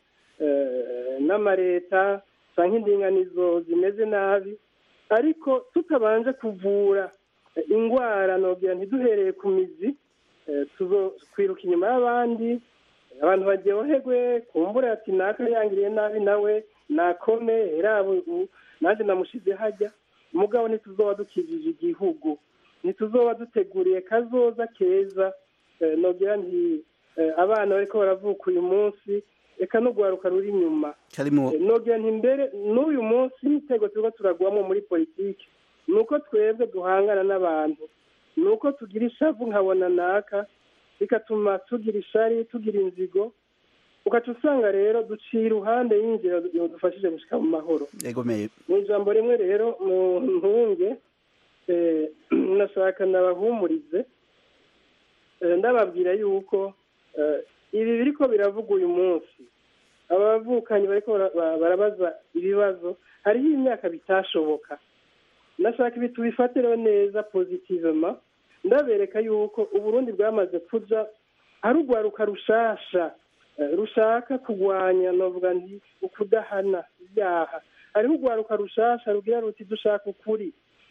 n'amareta cyangwa indinganizo zimeze nabi ariko tutabanje kuvura indwara nogira ntiduhereye ku mizi twiruka inyuma y'abandi abantu baryoherwe kumbura ati naka yangiriye nabi nawe nakome ubu nanjye namushize hajya umugabo ntituzoba dukijije igihugu ntituzoba duteguriye kazoza keza nogira nti abana bariko baravuka uyu munsi reka no guharuka ruri inyuma nogira nti mbere n'uyu munsi imitego turiko turagwamo muri politiki ni uko twebwe duhangana n'abantu ni uko tugira ishavu nkabona naka bigatuma tugira ishari tugira inzigo ugaca usanga rero duciye iruhande y'inzira dufashije gushyika mu mahoro mu ijambo rimwe rero mu ntunge nashaka nabahumurize ndababwira yuko ibi biri ko biravuga uyu munsi abavukanyi bariko barabaza ibibazo hariho imyaka bitashoboka nashaka ibi tubifatire neza pozitivema ndabereka yuko uburundi bwamaze kuja ari urwaruka rushasha rushaka kurwanya novuga nti ukudahana ibyaha hariho urwaruka rushasha rugira ruti dushaka ukuri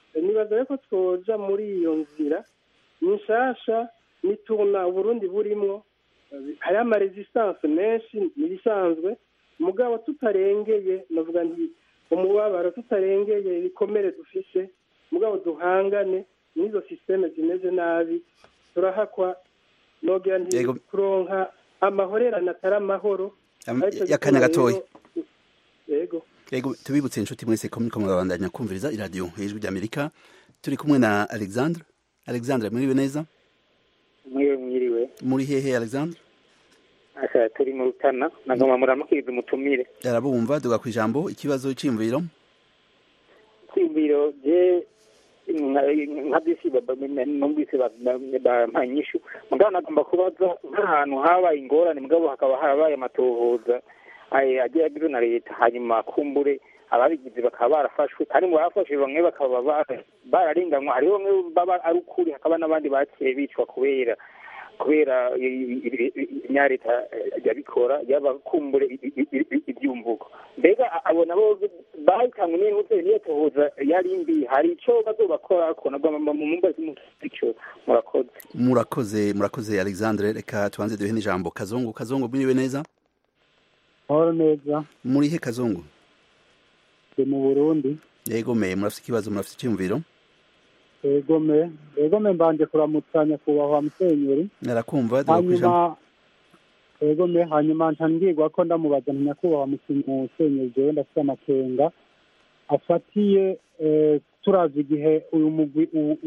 nibaza ko twoja muri iyo nzira ni nshasha nituna uburundi burimwo hariho amaresistance menshi n'ibisanzwe mugabo tutarengeye navuga nti umubabaro tutarengeye ibikomere dufise mugabo duhangane n'izo sisiteme zimeze nabi turahakwa nogira nti kuronka amahorerane atari amahoro yakanya gatoya yego yego tubibutse inshuti mwese ko muriko murabandanya kumviriza iradiyo ijwi ry'amerika turi kumwe na alexandre alexandre mwiriwe neza mwiriwe mwiriwe muri hehe alexandre asa turi mu rutana nagomba muramukiriza umutumire arabumva duga ku ijambo ikibazo c'imviro kwimviro je nka bisi numvise bampanyishu mugabo nagomba kubaza nk'ahantu habaye ingorane mugabo hakaba harabaye amatohoza agiye agizwe na leta hanyuma kumbure ababigize bakaba barafashwe kandi mu bafashwe bamwe bakaba bararenganywa hariho bamwe baba ari ukuri hakaba n'abandi baciye bicwa kubera kubera inyareta yabikora yabakumbure ibyumvugo mbega abo nabo bahitanywe n'intuze niyo tohoza yari mbi hari ico bazobakora ko nagomba mu mumbazi mutyo murakoze murakoze murakoze alexandre reka tubanze duhe n'ijambo kazungu kazungu mwiriwe neza mahoro neza muri he kazungu ndi mu burundi yego me murafite ikibazo murafite icyumviro egome egome mbanje kuramutsa nyakubahwa musenyeri narakumva hanyuma egome hanyuma ntangirwa ko ndamubaza nti nyakubahwa musenyeri jewe ndafite amakenga afatiye turazi igihe uyu mugwi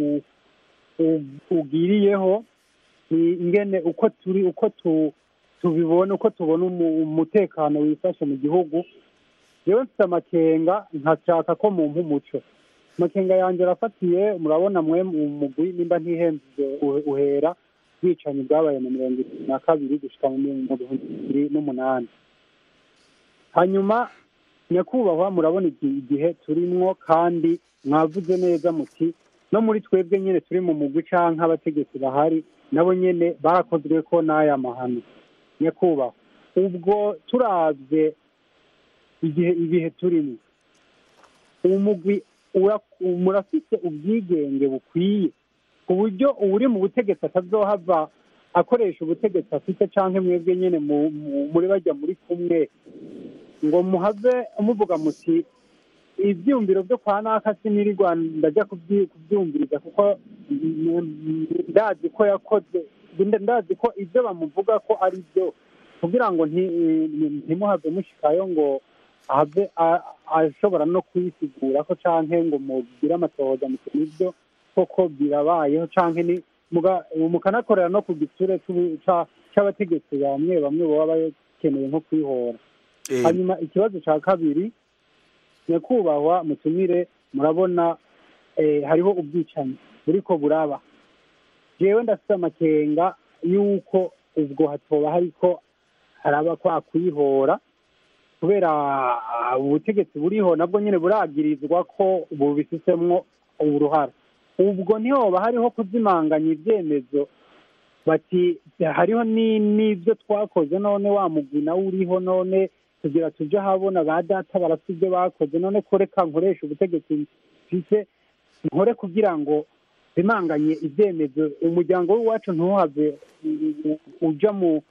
ugiriyeho ni ingene uko turi uko tubibona uko tubona umutekano wifashe mu gihugu jewe mfite amakenga nkashaka ko mumpa umuco amakenga yanjye arafatiye murabona mwe umugwi nimba ntihenze uhera bwicanyi bwabaye mu mirongo itatu na kabiri gushika mu bihumbi bibiri n'umunani hanyuma nyakubahwa murabona igihe turimwo kandi mwavuze neza muti no muri twebwe nyine turi mu mugwi canke abategetsi bahari nabo nyene barakozwe ko n'aya mahano nyakubahwa ubwo turavye igihe ibihe turimo uwo mugwi murafite ubwigenge bukwiye ku buryo uri mu butegetsi atazohava akoresha ubutegetsi afite cyangwa mwebwe nyine muri bajya muri kumwe ngo muhave muvuga muti ibyumviro byo kwa naka siniri rwanda ajya kubyumviriza kuko ndazi ko yakoze ndazi ko ibyo bamuvuga ko ari byo kugira ngo ntimuhave mushikayo ngo ahave ashobora no kwisigura ko canke ngo mugire amatohoza mu ibyo koko birabayeho canke ni mukanakorera no ku giture c'abategetsi bamwe bamwe baba bakeneye nko kwihora hanyuma ikibazo ca kabiri nyakubahwa mutumire murabona hariho ubwicanyi buriko buraba jewe ndafite amakenga y'uko ubwo hatoba hariko haraba kwa kwihora kubera ubutegetsi buriho nabwo nyine buragirizwa ko bubifisemwo uruhara ubwo ntihoba hariho kuzimanganya ibyemezo bati hariho n'ibyo twakoze none wa mugwi nawe uriho none kugira tujye ahabona ba data barafite ibyo bakoze none ko reka nkoresha ubutegetsi mfise nkore kugira ngo bimanganye ibyemezo umuryango w'iwacu ntuhave uja mu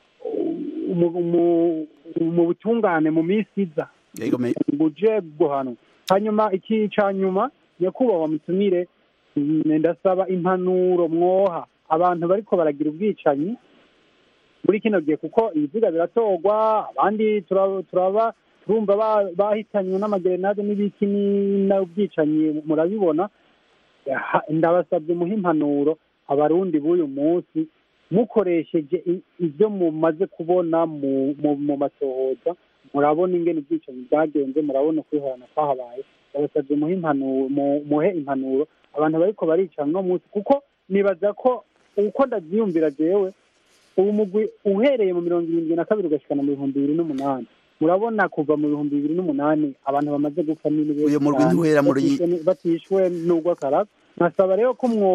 mu butungane mu minsi iza ngo uje guhanwa hanyuma iki ca nyuma nyakubahwa mutumire ndasaba impanuro mwoha abantu bariko baragira ubwicanyi muri kino gihe kuko ibiziga biratorwa abandi turaba turumva bahitanywe n'amagerenade n'ibiki n'ubwicanyi murabibona ndabasabye muhe impanuro abarundi b'uyu munsi mukoresheje ibyo mumaze kubona mu matohoza murabona ingene ubwicanyi bwagenze murabona kwihorana kwahabaye ndabasabye muhe impanuro muhe impanuro abantu bariko barica no munsi kuko nibaza ko uko ndavyiyumvira jewe ubu mugwi uhereye mu mirongo irindwi na kabiri ugashikana mu bihumbi bibiri n'umunani murabona kuva mu bihumbi bibiri n'umunani abantu bamaze gupfa uyu murwi ntiwera muri batishwe n'urw'akaraga nkasaba rero ko mwo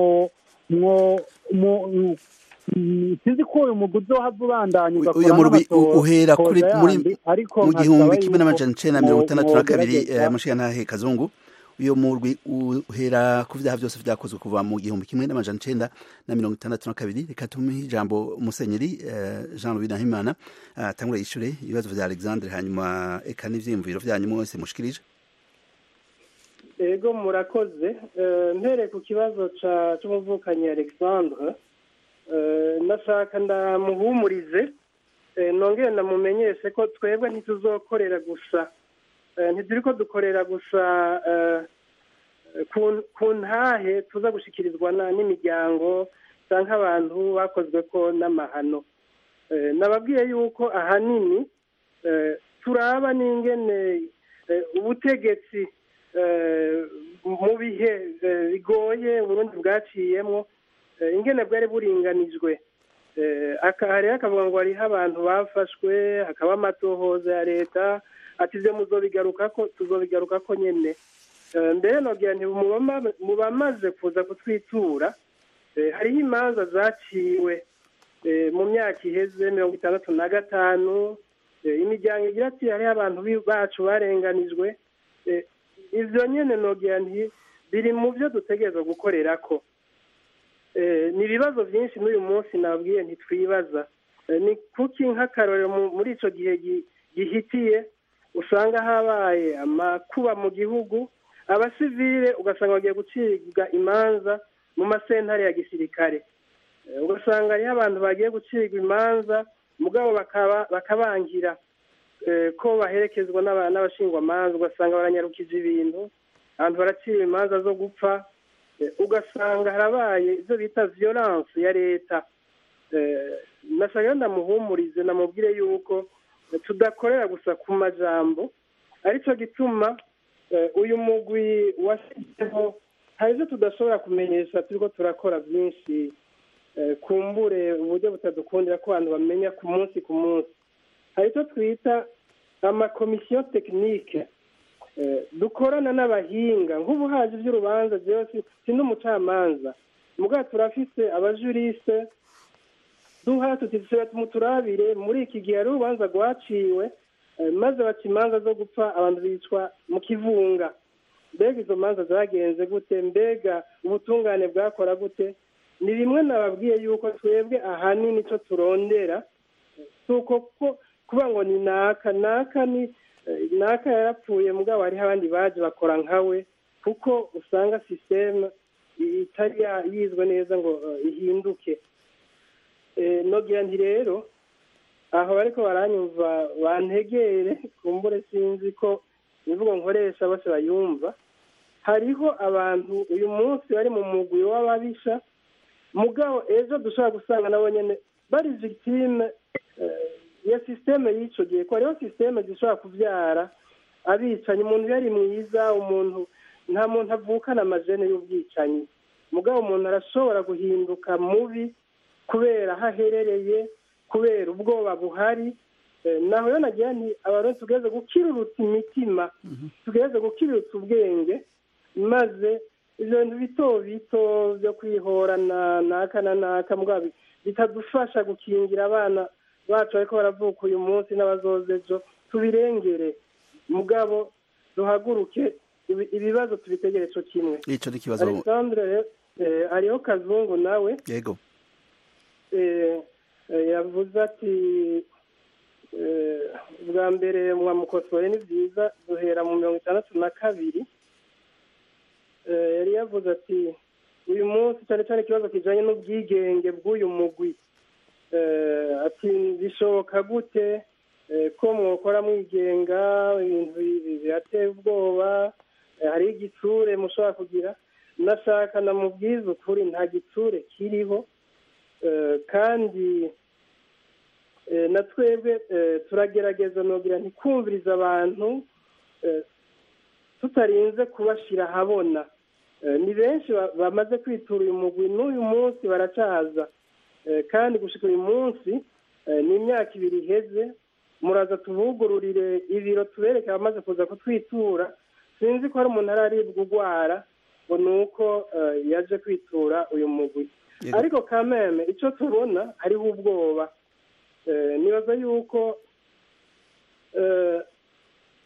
mwo sinzi ko uyu mugwi uzohava ubandanya uyu murwi uhera kuri muri mu gihumbi kimwe n'amajana icenda na mirongo itandatu na kabiri mushigantahe kazungu uyo murwi uhera ku vyaha vyose vyakozwe kuva mu gihumbi kimwe n'amajana icenda na mirongo itandatu na kabiri reka tumuhe ijambo musenyeri jean louis nahimana atangure yishure ibibazo vya alexandre hanyuma eka n'ivyiyumviro vyanyu mwese mushikirije ego murakoze mpereye ku kibazo c'umuvukanyi alexandre nashaka ndamuhumurize nongere ndamumenyeshe ko twebwe ntituzokorera gusa ntituri ko dukorera gusa ku ntahe tuza gushikirizwa n'imiryango cyangwa abantu bakozwe ko n'amahano nababwiye yuko ahanini turaba n'ingene ubutegetsi mu bihe bigoye uburundi bwaciyemo ingene bwari buringanijwe rero akavuga ngo hariho abantu bafashwe hakaba amatohoza ya leta ati ibyo muzobigaruka ko tuzobigaruka ko nyine mbere nabwira nti mu bamaze kuza kutwitura hariho imanza zaciwe mu myaka iheze mirongo itandatu na gatanu imiryango igira ati hariho abantu bacu barenganijwe ibyo nyine nabwira nti biri mu byo dutegereza gukorera ko ni ibibazo byinshi n'uyu munsi nabwiye ntitwibaza ni kuki nk'akarorero muri icyo gihe gihitiye usanga habaye amakuba mu gihugu abasivile ugasanga bagiye gucibwa imanza mu masentare ya gisirikare ugasanga hariho abantu bagiye gucibwa imanza mugabo bakabangira ko baherekezwa n'abashingwamanza ugasanga baranyarukije ibintu abantu baraciwe imanza zo gupfa ugasanga harabaye ibyo bita violence ya leta nashaka ndamuhumurize namubwire yuko tudakorera gusa ku majambo aricyo gituma uyu mugwi washyizeho hari ibyo tudashobora kumenyesha turiko turakora byinshi kumbure uburyo butadukundira ko abantu bamenya ku munsi ku munsi hari icyo twita amakomisiyo tekinike dukorana n'abahinga nk'ubu haje iby'urubanza byose si n'umucamanza mugabo turafise abajurise duha tutisira tumuturabire muri iki gihe hari urubanza rwaciwe maze baca imanza zo gupfa abantu bicwa mu kivunga mbega izo manza zagenze gute mbega ubutungane bwakora gute ni bimwe nababwiye yuko twebwe ahanini icyo turondera si uko kuba ngo ni naka naka ni naka yarapfuye mugabo hariho abandi baje bakora nkawe kuko usanga sisiteme itari yizwe neza ngo ihinduke nogira nti rero aho ariko baranyumva bantegere kumbure sinzi ko imvugo nkoresha bose bayumva hariho abantu uyu munsi bari mu mugwi w'ababisha mugabo ejo dushobora gusanga nabo nyine bari victime ya sisiteme y'icyo gihe ko hariho sisiteme zishobora kubyara abicanyi umuntu yari mwiza umuntu nta muntu avukana amajene y'ubwicanyi mugabo umuntu arashobora guhinduka mubi kubera aho aherereye kubera ubwoba buhari naho rero nagira nti abantu tugeze gukirurutsa imitima tugeze gukirurutsa ubwenge maze ibyo bintu bito bito byo kwihorana naka na naka mugabo bitadufasha gukingira abana bacu ariko baravuka uyu munsi n'abazoza ejo tubirengere mugabo duhaguruke ibibazo tubitegere cyo kimwe icyo ni ikibazo alexandre hariho kazungu nawe yego yavuze ati bwa mbere mwamukosore ni byiza duhera mu mirongo itandatu na kabiri yari yavuze ati uyu munsi cyane cyane ikibazo kijyanye n'ubwigenge bw'uyu mugwi ati bishoboka gute ko mwokora mwigenga ibintu birateye ubwoba hariho igitsure mushobora kugira nashaka namubwiza ukuri nta gitsure kiriho kandi na twebwe turagerageza nogira ntikumvirize abantu tutarinze kubashyira ahabona ni benshi bamaze kwitura uyu mugwi n'uyu munsi baracaza kandi gushyika uyu munsi ni imyaka ibiri iheze muraza tubugururire ibiro tubereke abamaze kuza kutwitura sinzi ko hari umuntu araribwa urwara ngo ni uko yaje kwitura uyu mugwi ariko kameme icyo tubona hariho ubwoba nibaza yuko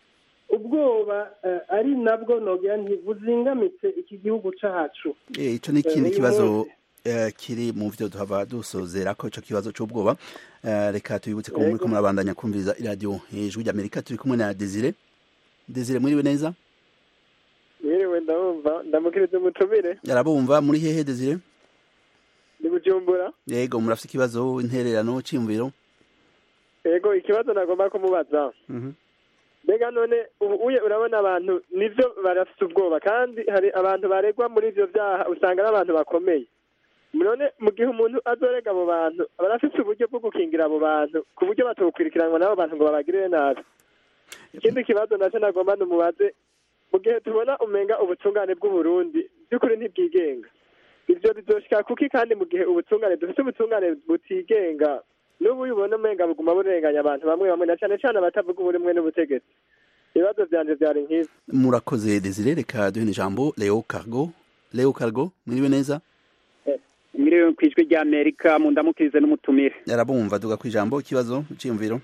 ubwoba ari nabwo nogira ntibuzingamitse iki gihugu cyacu icyo ni ikindi kibazo kiri mu byo duhava dusozera ko icyo kibazo cy'ubwoba reka tubibutse ko muri ko murabandanya kumviriza iradiyo hejuru y'amerika turi kumwe na desire desire muriwe neza mwiriwe ndabumva ndamukiriza umutumire arabumva muri hehe desire ni bujumbura yego murafite ikibazo intererano cyiyumviro yego ikibazo nagomba kumubaza mbega none uye urabona abantu nibyo barafite ubwoba kandi hari abantu baregwa muri ibyo byaha usanga ari abantu bakomeye none mu gihe umuntu azorega abo bantu aba afite uburyo bwo gukingira abo bantu ku buryo batokurikiranwa n'abo bantu ngo babagirire nabi ikindi kibazo nacyo nagomba numubaze mu gihe tubona umenga ubutungane bw'uburundi by'ukuri ntibwigenga ibyo bizoshika kuki kandi mu gihe ubutungane dufite ubutungane butigenga n'ubu ubona umenga buguma burenganya abantu bamwe bamwe na cyane cyane abatavuga uburimwe n'ubutegetsi ibibazo byanje byari nk'izi murakoze desire reka duhe ijambo leo cargo leo cargo mwiriwe neza mwiriwe ku ijwi rya amerika mu ndamukirize n'umutumire yarabumva duga ku ijambo ikibazo cyiyumviro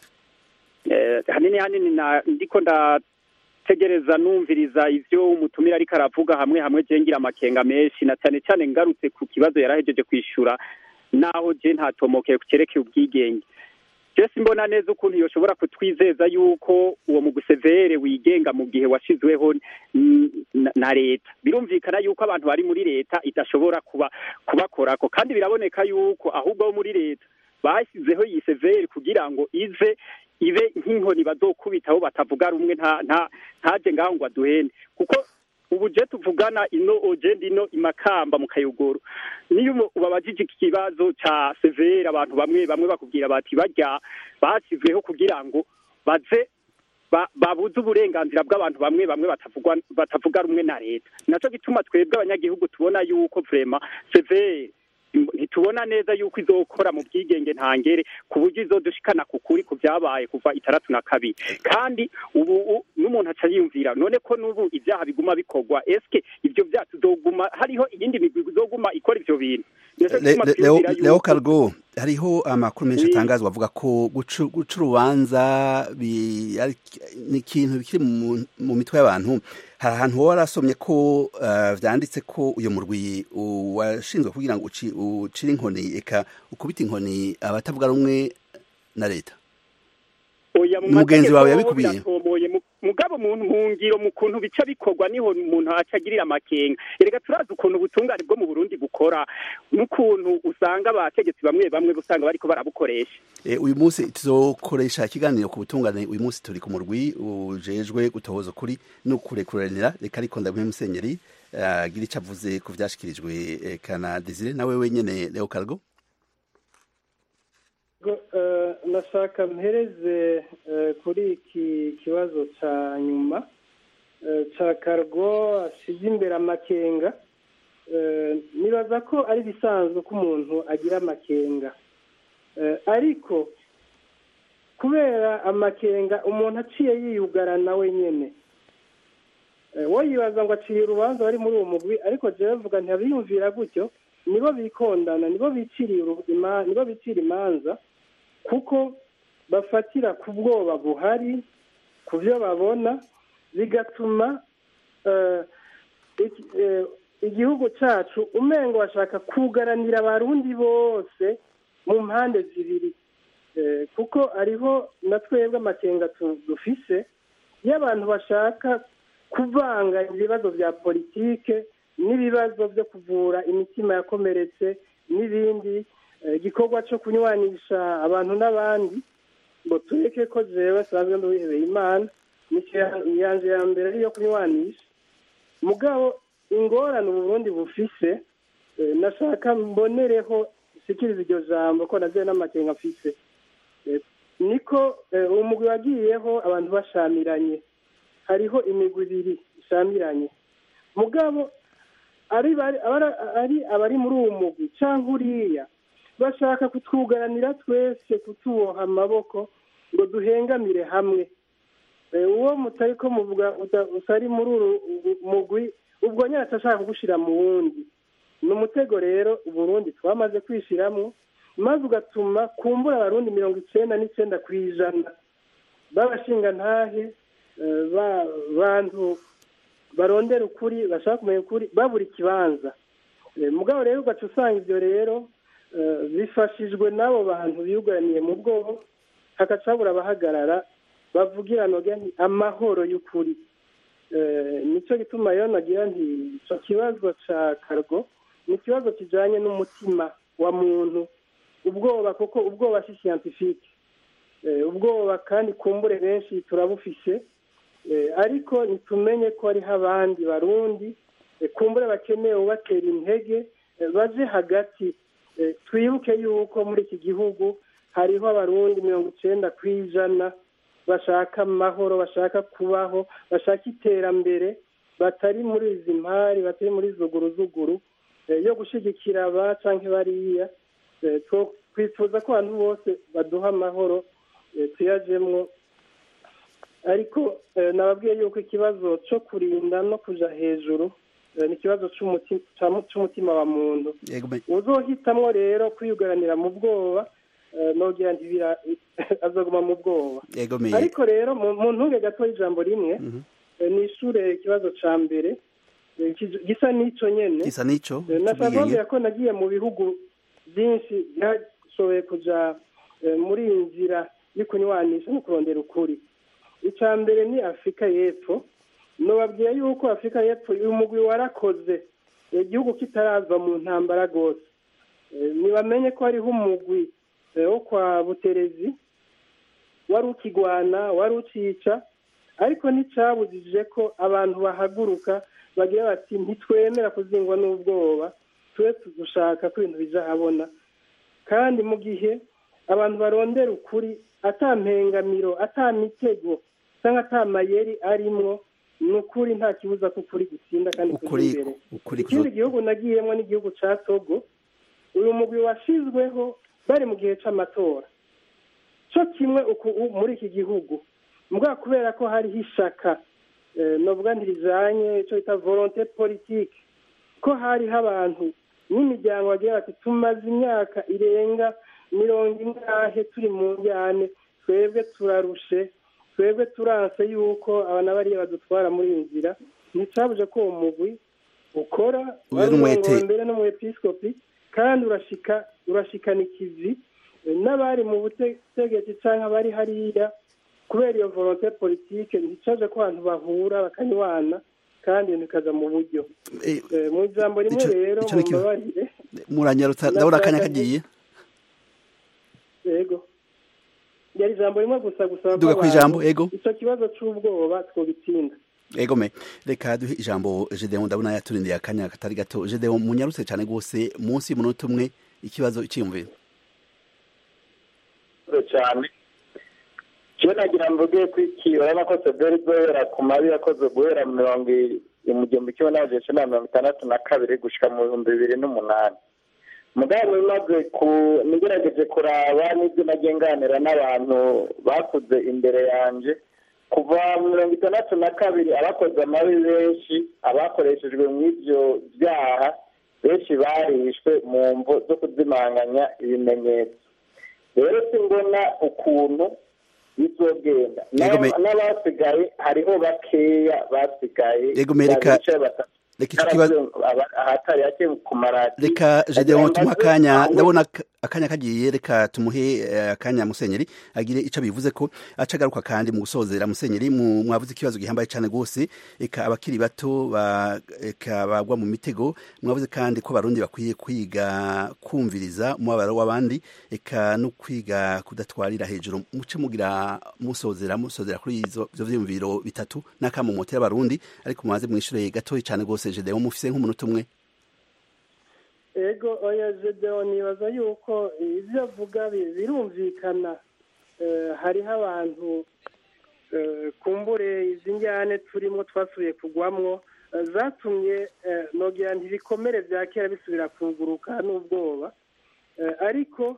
hanini hanini ndiko ndategereza numviriza ivyo umutumire ariko aravuga hamwe hamwe je ngira amakenga menshi na cyane cyane ngarutse ku kibazo yarahejeje kwishura naho je ntatomokeye ku cerekeye ubwigenge jesi mbona neza ukuntu yoshobora kutwizeza yuko uwo mugusevere wigenga mu gihe washizweho na leta birumvikana yuko abantu bari muri leta idashobora kuba kubakorako kandi biraboneka yuko ahubwo bo muri leta bashyizeho iyi severi kugira ngo ize ibe nk'inkoni bazokubitaho batavuga rumwe nta nta ntaje ngaho ngo aduhene kuko ubu je tuvugana ino ogenda ino imakamba mu kayogoro niyo ubabajije iki kibazo ca severe abantu bamwe bamwe bakubwira bati barya bashyizweho kugira ngo baze babuze uburenganzira bw'abantu bamwe bamwe batavugwa batavuga rumwe na leta naco gituma twebwe abanyagihugu tubona yuko vrema severe ntitubona neza yuko izokora mu bwigenge ntangere ku buryo izodushikana ku kuri ku byabaye kuva itandatu na kabiri kandi ubu n'umuntu aca yiyumvira none ko n'ubu ibyaha biguma bikorwa eske ibyo byaha tuzoguma hariho iyindi migwi izoguma ikora ivyo bintu leo cargo hariho amakuru menshi atangazwa avuga ko guca urubanza ni ikintu bikiri mu mitwe y'abantu hari ahantu wowe warasomye ko vyanditse ko uyu murwi washinzwe kugira ngo ucire inkoni eka ukubita inkoni abatavuga rumwe na leta umugenzi wawe yabikubiye mugabo umuntu mu ngiro mu kuntu bica bikorwa niho umuntu acagirira amakenga erega turazi ukuntu ubutungane bwo mu burundi bukora n'ukuntu usanga abategetsi bamwe bamwe usanga bariko barabukoresha uyu munsi tuzokoresha ikiganiro ku butungane uyu munsi turi ku murwi ujejwe gutohoza ukuri no kurekuranira reka ariko ndamuhe musenyeri agira icyo avuze ku vyashikirijwe kana desire nawe wenyene leo cargo nashaka mpereze kuri iki kibazo cya nyuma cya kargo asize imbere amakenga nibaza ko ari bisanzwe ko umuntu agira amakenga ariko kubera amakenga umuntu aciye yiyugarana wenyine wowe yibaza ngo aciye urubanza bari muri uwo mugwi ariko jya bavuga ntibiyumvira gutyo nibo bikondana nibo biciriye nibo bicira imanza kuko bafatira ku bwoba buhari ku byo babona bigatuma igihugu cyacu umengo bashaka kugaranira abarundi bose mu mpande zibiri kuko ariho na twebwe amakenga dufise iyo abantu bashaka kuvanga ibibazo bya politike n'ibibazo byo kuvura imitima yakomeretse n'ibindi igikorwa cyo kunywanisha abantu n'abandi ngo tureke ko jewe sanzwe n'uwihebeye imana yanje ya mbere ariyo kunywanisha mugabo ingorane uburundi bufise nashaka mbonereho sikiriza iryo jambo ko naziye n'amakenga mfise niko umugwi wagiyeho abantu bashamiranye hariho imigwi ibiri ishamiranye mugabo ari abari muri uwo mugwi cyangwa uriya bashaka kutwugaranira twese kutuboha amaboko ngo duhengamire hamwe uwo mutari ko muvuga utari muri uru mugwi ubwo nyine ashaka kugushyira mu wundi ni umutego rero uburundi twamaze kwishyiramo maze ugatuma kumbura abarundi mirongo icyenda n'icyenda ku ijana b'abashinga ntahe bantu barondera ukuri bashaka kumenya ukuri babura ikibanza mugabo rero ugaca usanga ibyo rero bifashijwe n'abo bantu biyugaraniye mu bwobo hagaca habura abahagarara bavugira nti amahoro y'ukuri nicyo gituma rero nagira nti icyo kibazo cya kargo ni ikibazo kijyanye n'umutima wa muntu ubwoba kuko ubwoba si siyantifike ubwoba kandi kumbure benshi turabufise ariko ntitumenye ko hariho abandi barundi kumbure bakeneye ubatera intege baje hagati twibuke yuko muri iki gihugu hariho abarundi mirongo icyenda ku ijana bashaka amahoro bashaka kubaho bashaka iterambere batari muri izi mpari batari muri zuguruzuguru yo gushyigikira aba cyangwa bariya twifuza ko abantu bose baduha amahoro tuyajemwo ariko nababwiye yuko ikibazo cyo kurinda no kujya hejuru ni ikibazo cy'umutima wa muntu uzohitamwo rero kwiyugaranira mu bwoba nogira ntibira azaguma mu bwoba ariko rero mu ntunge gato y'ijambo rimwe ni ishure ikibazo cya mbere gisa n'icyo nyine gisa n'icyo nashaka ko nagiye mu bihugu byinshi byashoboye kujya muri iyi nzira yo kunywanisha no kurondera ukuri icya mbere ni afurika y'epfo nubabwiye yuko afurika y'epfo uyu mugwi warakoze igihugu kitarava mu ntambara rwose ntibamenye ko hariho umugwi wo kwa buterezi wari ukigwana wari ukica ariko nticyabujije ko abantu bahaguruka bagira bati ntitwemera kuzingwa n'ubwoba tube dushaka ko ibintu bijya habona kandi mu gihe abantu barondera ukuri atampengamiro atamitego cyangwa atamayeri arimwo ni ukuri nta kibuza ko ukuri gutsinda kandi kuri imbere ikindi gihugu nagiyemo n'igihugu cya togo uyu mugwi washyizweho bari mu gihe cy'amatora cyo kimwe muri iki gihugu mbwa kubera ko hariho ishaka novuga ntirijanye icyo bita volonte politike ko hariho abantu n'imiryango bagira bati tumaze imyaka irenga mirongo ingahe turi mu njyane twebwe turarushe twebwe turanse yuko abana bariya badutwara muri iyi nzira nticabuje ko uwo mugwi ukora mbere no mu episikopi kandi urashika urashikana ikivi n'abari mu butegetsi cyangwa abari hariya kubera iyo volonte politike nticaje ko abantu bahura bakanywana kandi bikaza mu buryo mu ijambo rimwe rero mumbabarire muranyarutsa ndabona akanya kagiye yego yari ijambo rimwe gusa gusaba duga ku ijambo ego icyo kibazo cy'ubwoba twobitsinda ego me reka duhe ijambo Gedeon ndabona yaturindiye akanya katari gato Gedeon munyarutse cyane rwose munsi y'umunota umwe ikibazo cyiyumvira cyane kiba nagira mvuge ko iki urabona ko sederi guhera ku mabi yakoze guhera mu mirongo mu gihumbi kimwe n'amajana icyenda na mirongo itandatu na kabiri gushyika mu bihumbi bibiri n'umunani mugabo bimaze ku nigerageje kuraba n'ibyo nagiye nganira n'abantu bakuze imbere yanjye kuva mirongo itandatu na kabiri abakoze amabi benshi abakoreshejwe mu ibyo byaha benshi barishwe mu mvo zo kuzimanganya ibimenyetso rero simbona ukuntu bizogenda n'abasigaye hariho bakeya basigaye ahatari hake ku maradiyo reka Gedeon tumuha akanya ndabona akanya kagiye reka tumuhe akanya musenyeri agire icyo bivuze ko aca agaruka kandi mu gusozera musenyeri mwavuze ikibazo gihambaye cyane rwose reka abakiri bato reka bagwa mu mitego mwavuze kandi ko barundi bakwiye kwiga kumviriza umubabaro w'abandi reka no kwiga kudatwarira hejuru muce mugira musozera musozera kuri izo vyiyumviro bitatu n'akamumotera abarundi ariko mumaze mwishure gatoyi cyane rwose Gedeon mufise nk'umunota umwe ego oya Gedeon nibaza yuko ibyo avuga birumvikana hariho abantu kumbure izi njyane turimo twasubiye kugwamwo zatumye nogira ntibikomere bya kera bisubira kuguruka n'ubwoba ariko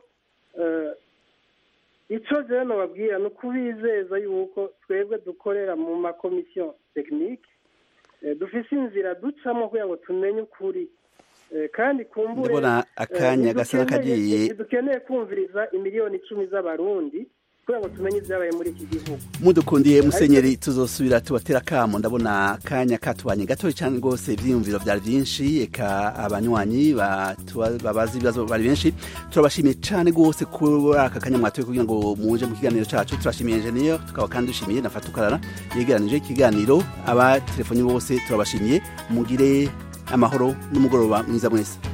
icyo rero nababwira ni ukubizeza yuko twebwe dukorera mu makomisiyo tekinike dufise inzira ducamo kugira ngo tumenye ukuri kandi kumbure ndabona akanya gasa n'akagiye dukeneye kumviriza imiliyoni icumi z'abarundi kugira ngo tumenye ibyabaye muri iki gihugu mudukundiye musenyeri tuzosubira tubatera kamo ndabona akanya katubanye gatoya cyane rwose ibyiyumviro byari byinshi eka abanywanyi babazi ibibazo bari benshi turabashimiye cyane rwose kuri aka kanya mwatoye kugira ngo muje mu kiganiro cyacu turashimiye enjeniyeri tukaba kandi dushimiye na fatukarara yegeranije ikiganiro aba telefoni bose turabashimiye mugire amahoro n'umugoroba mwiza mwese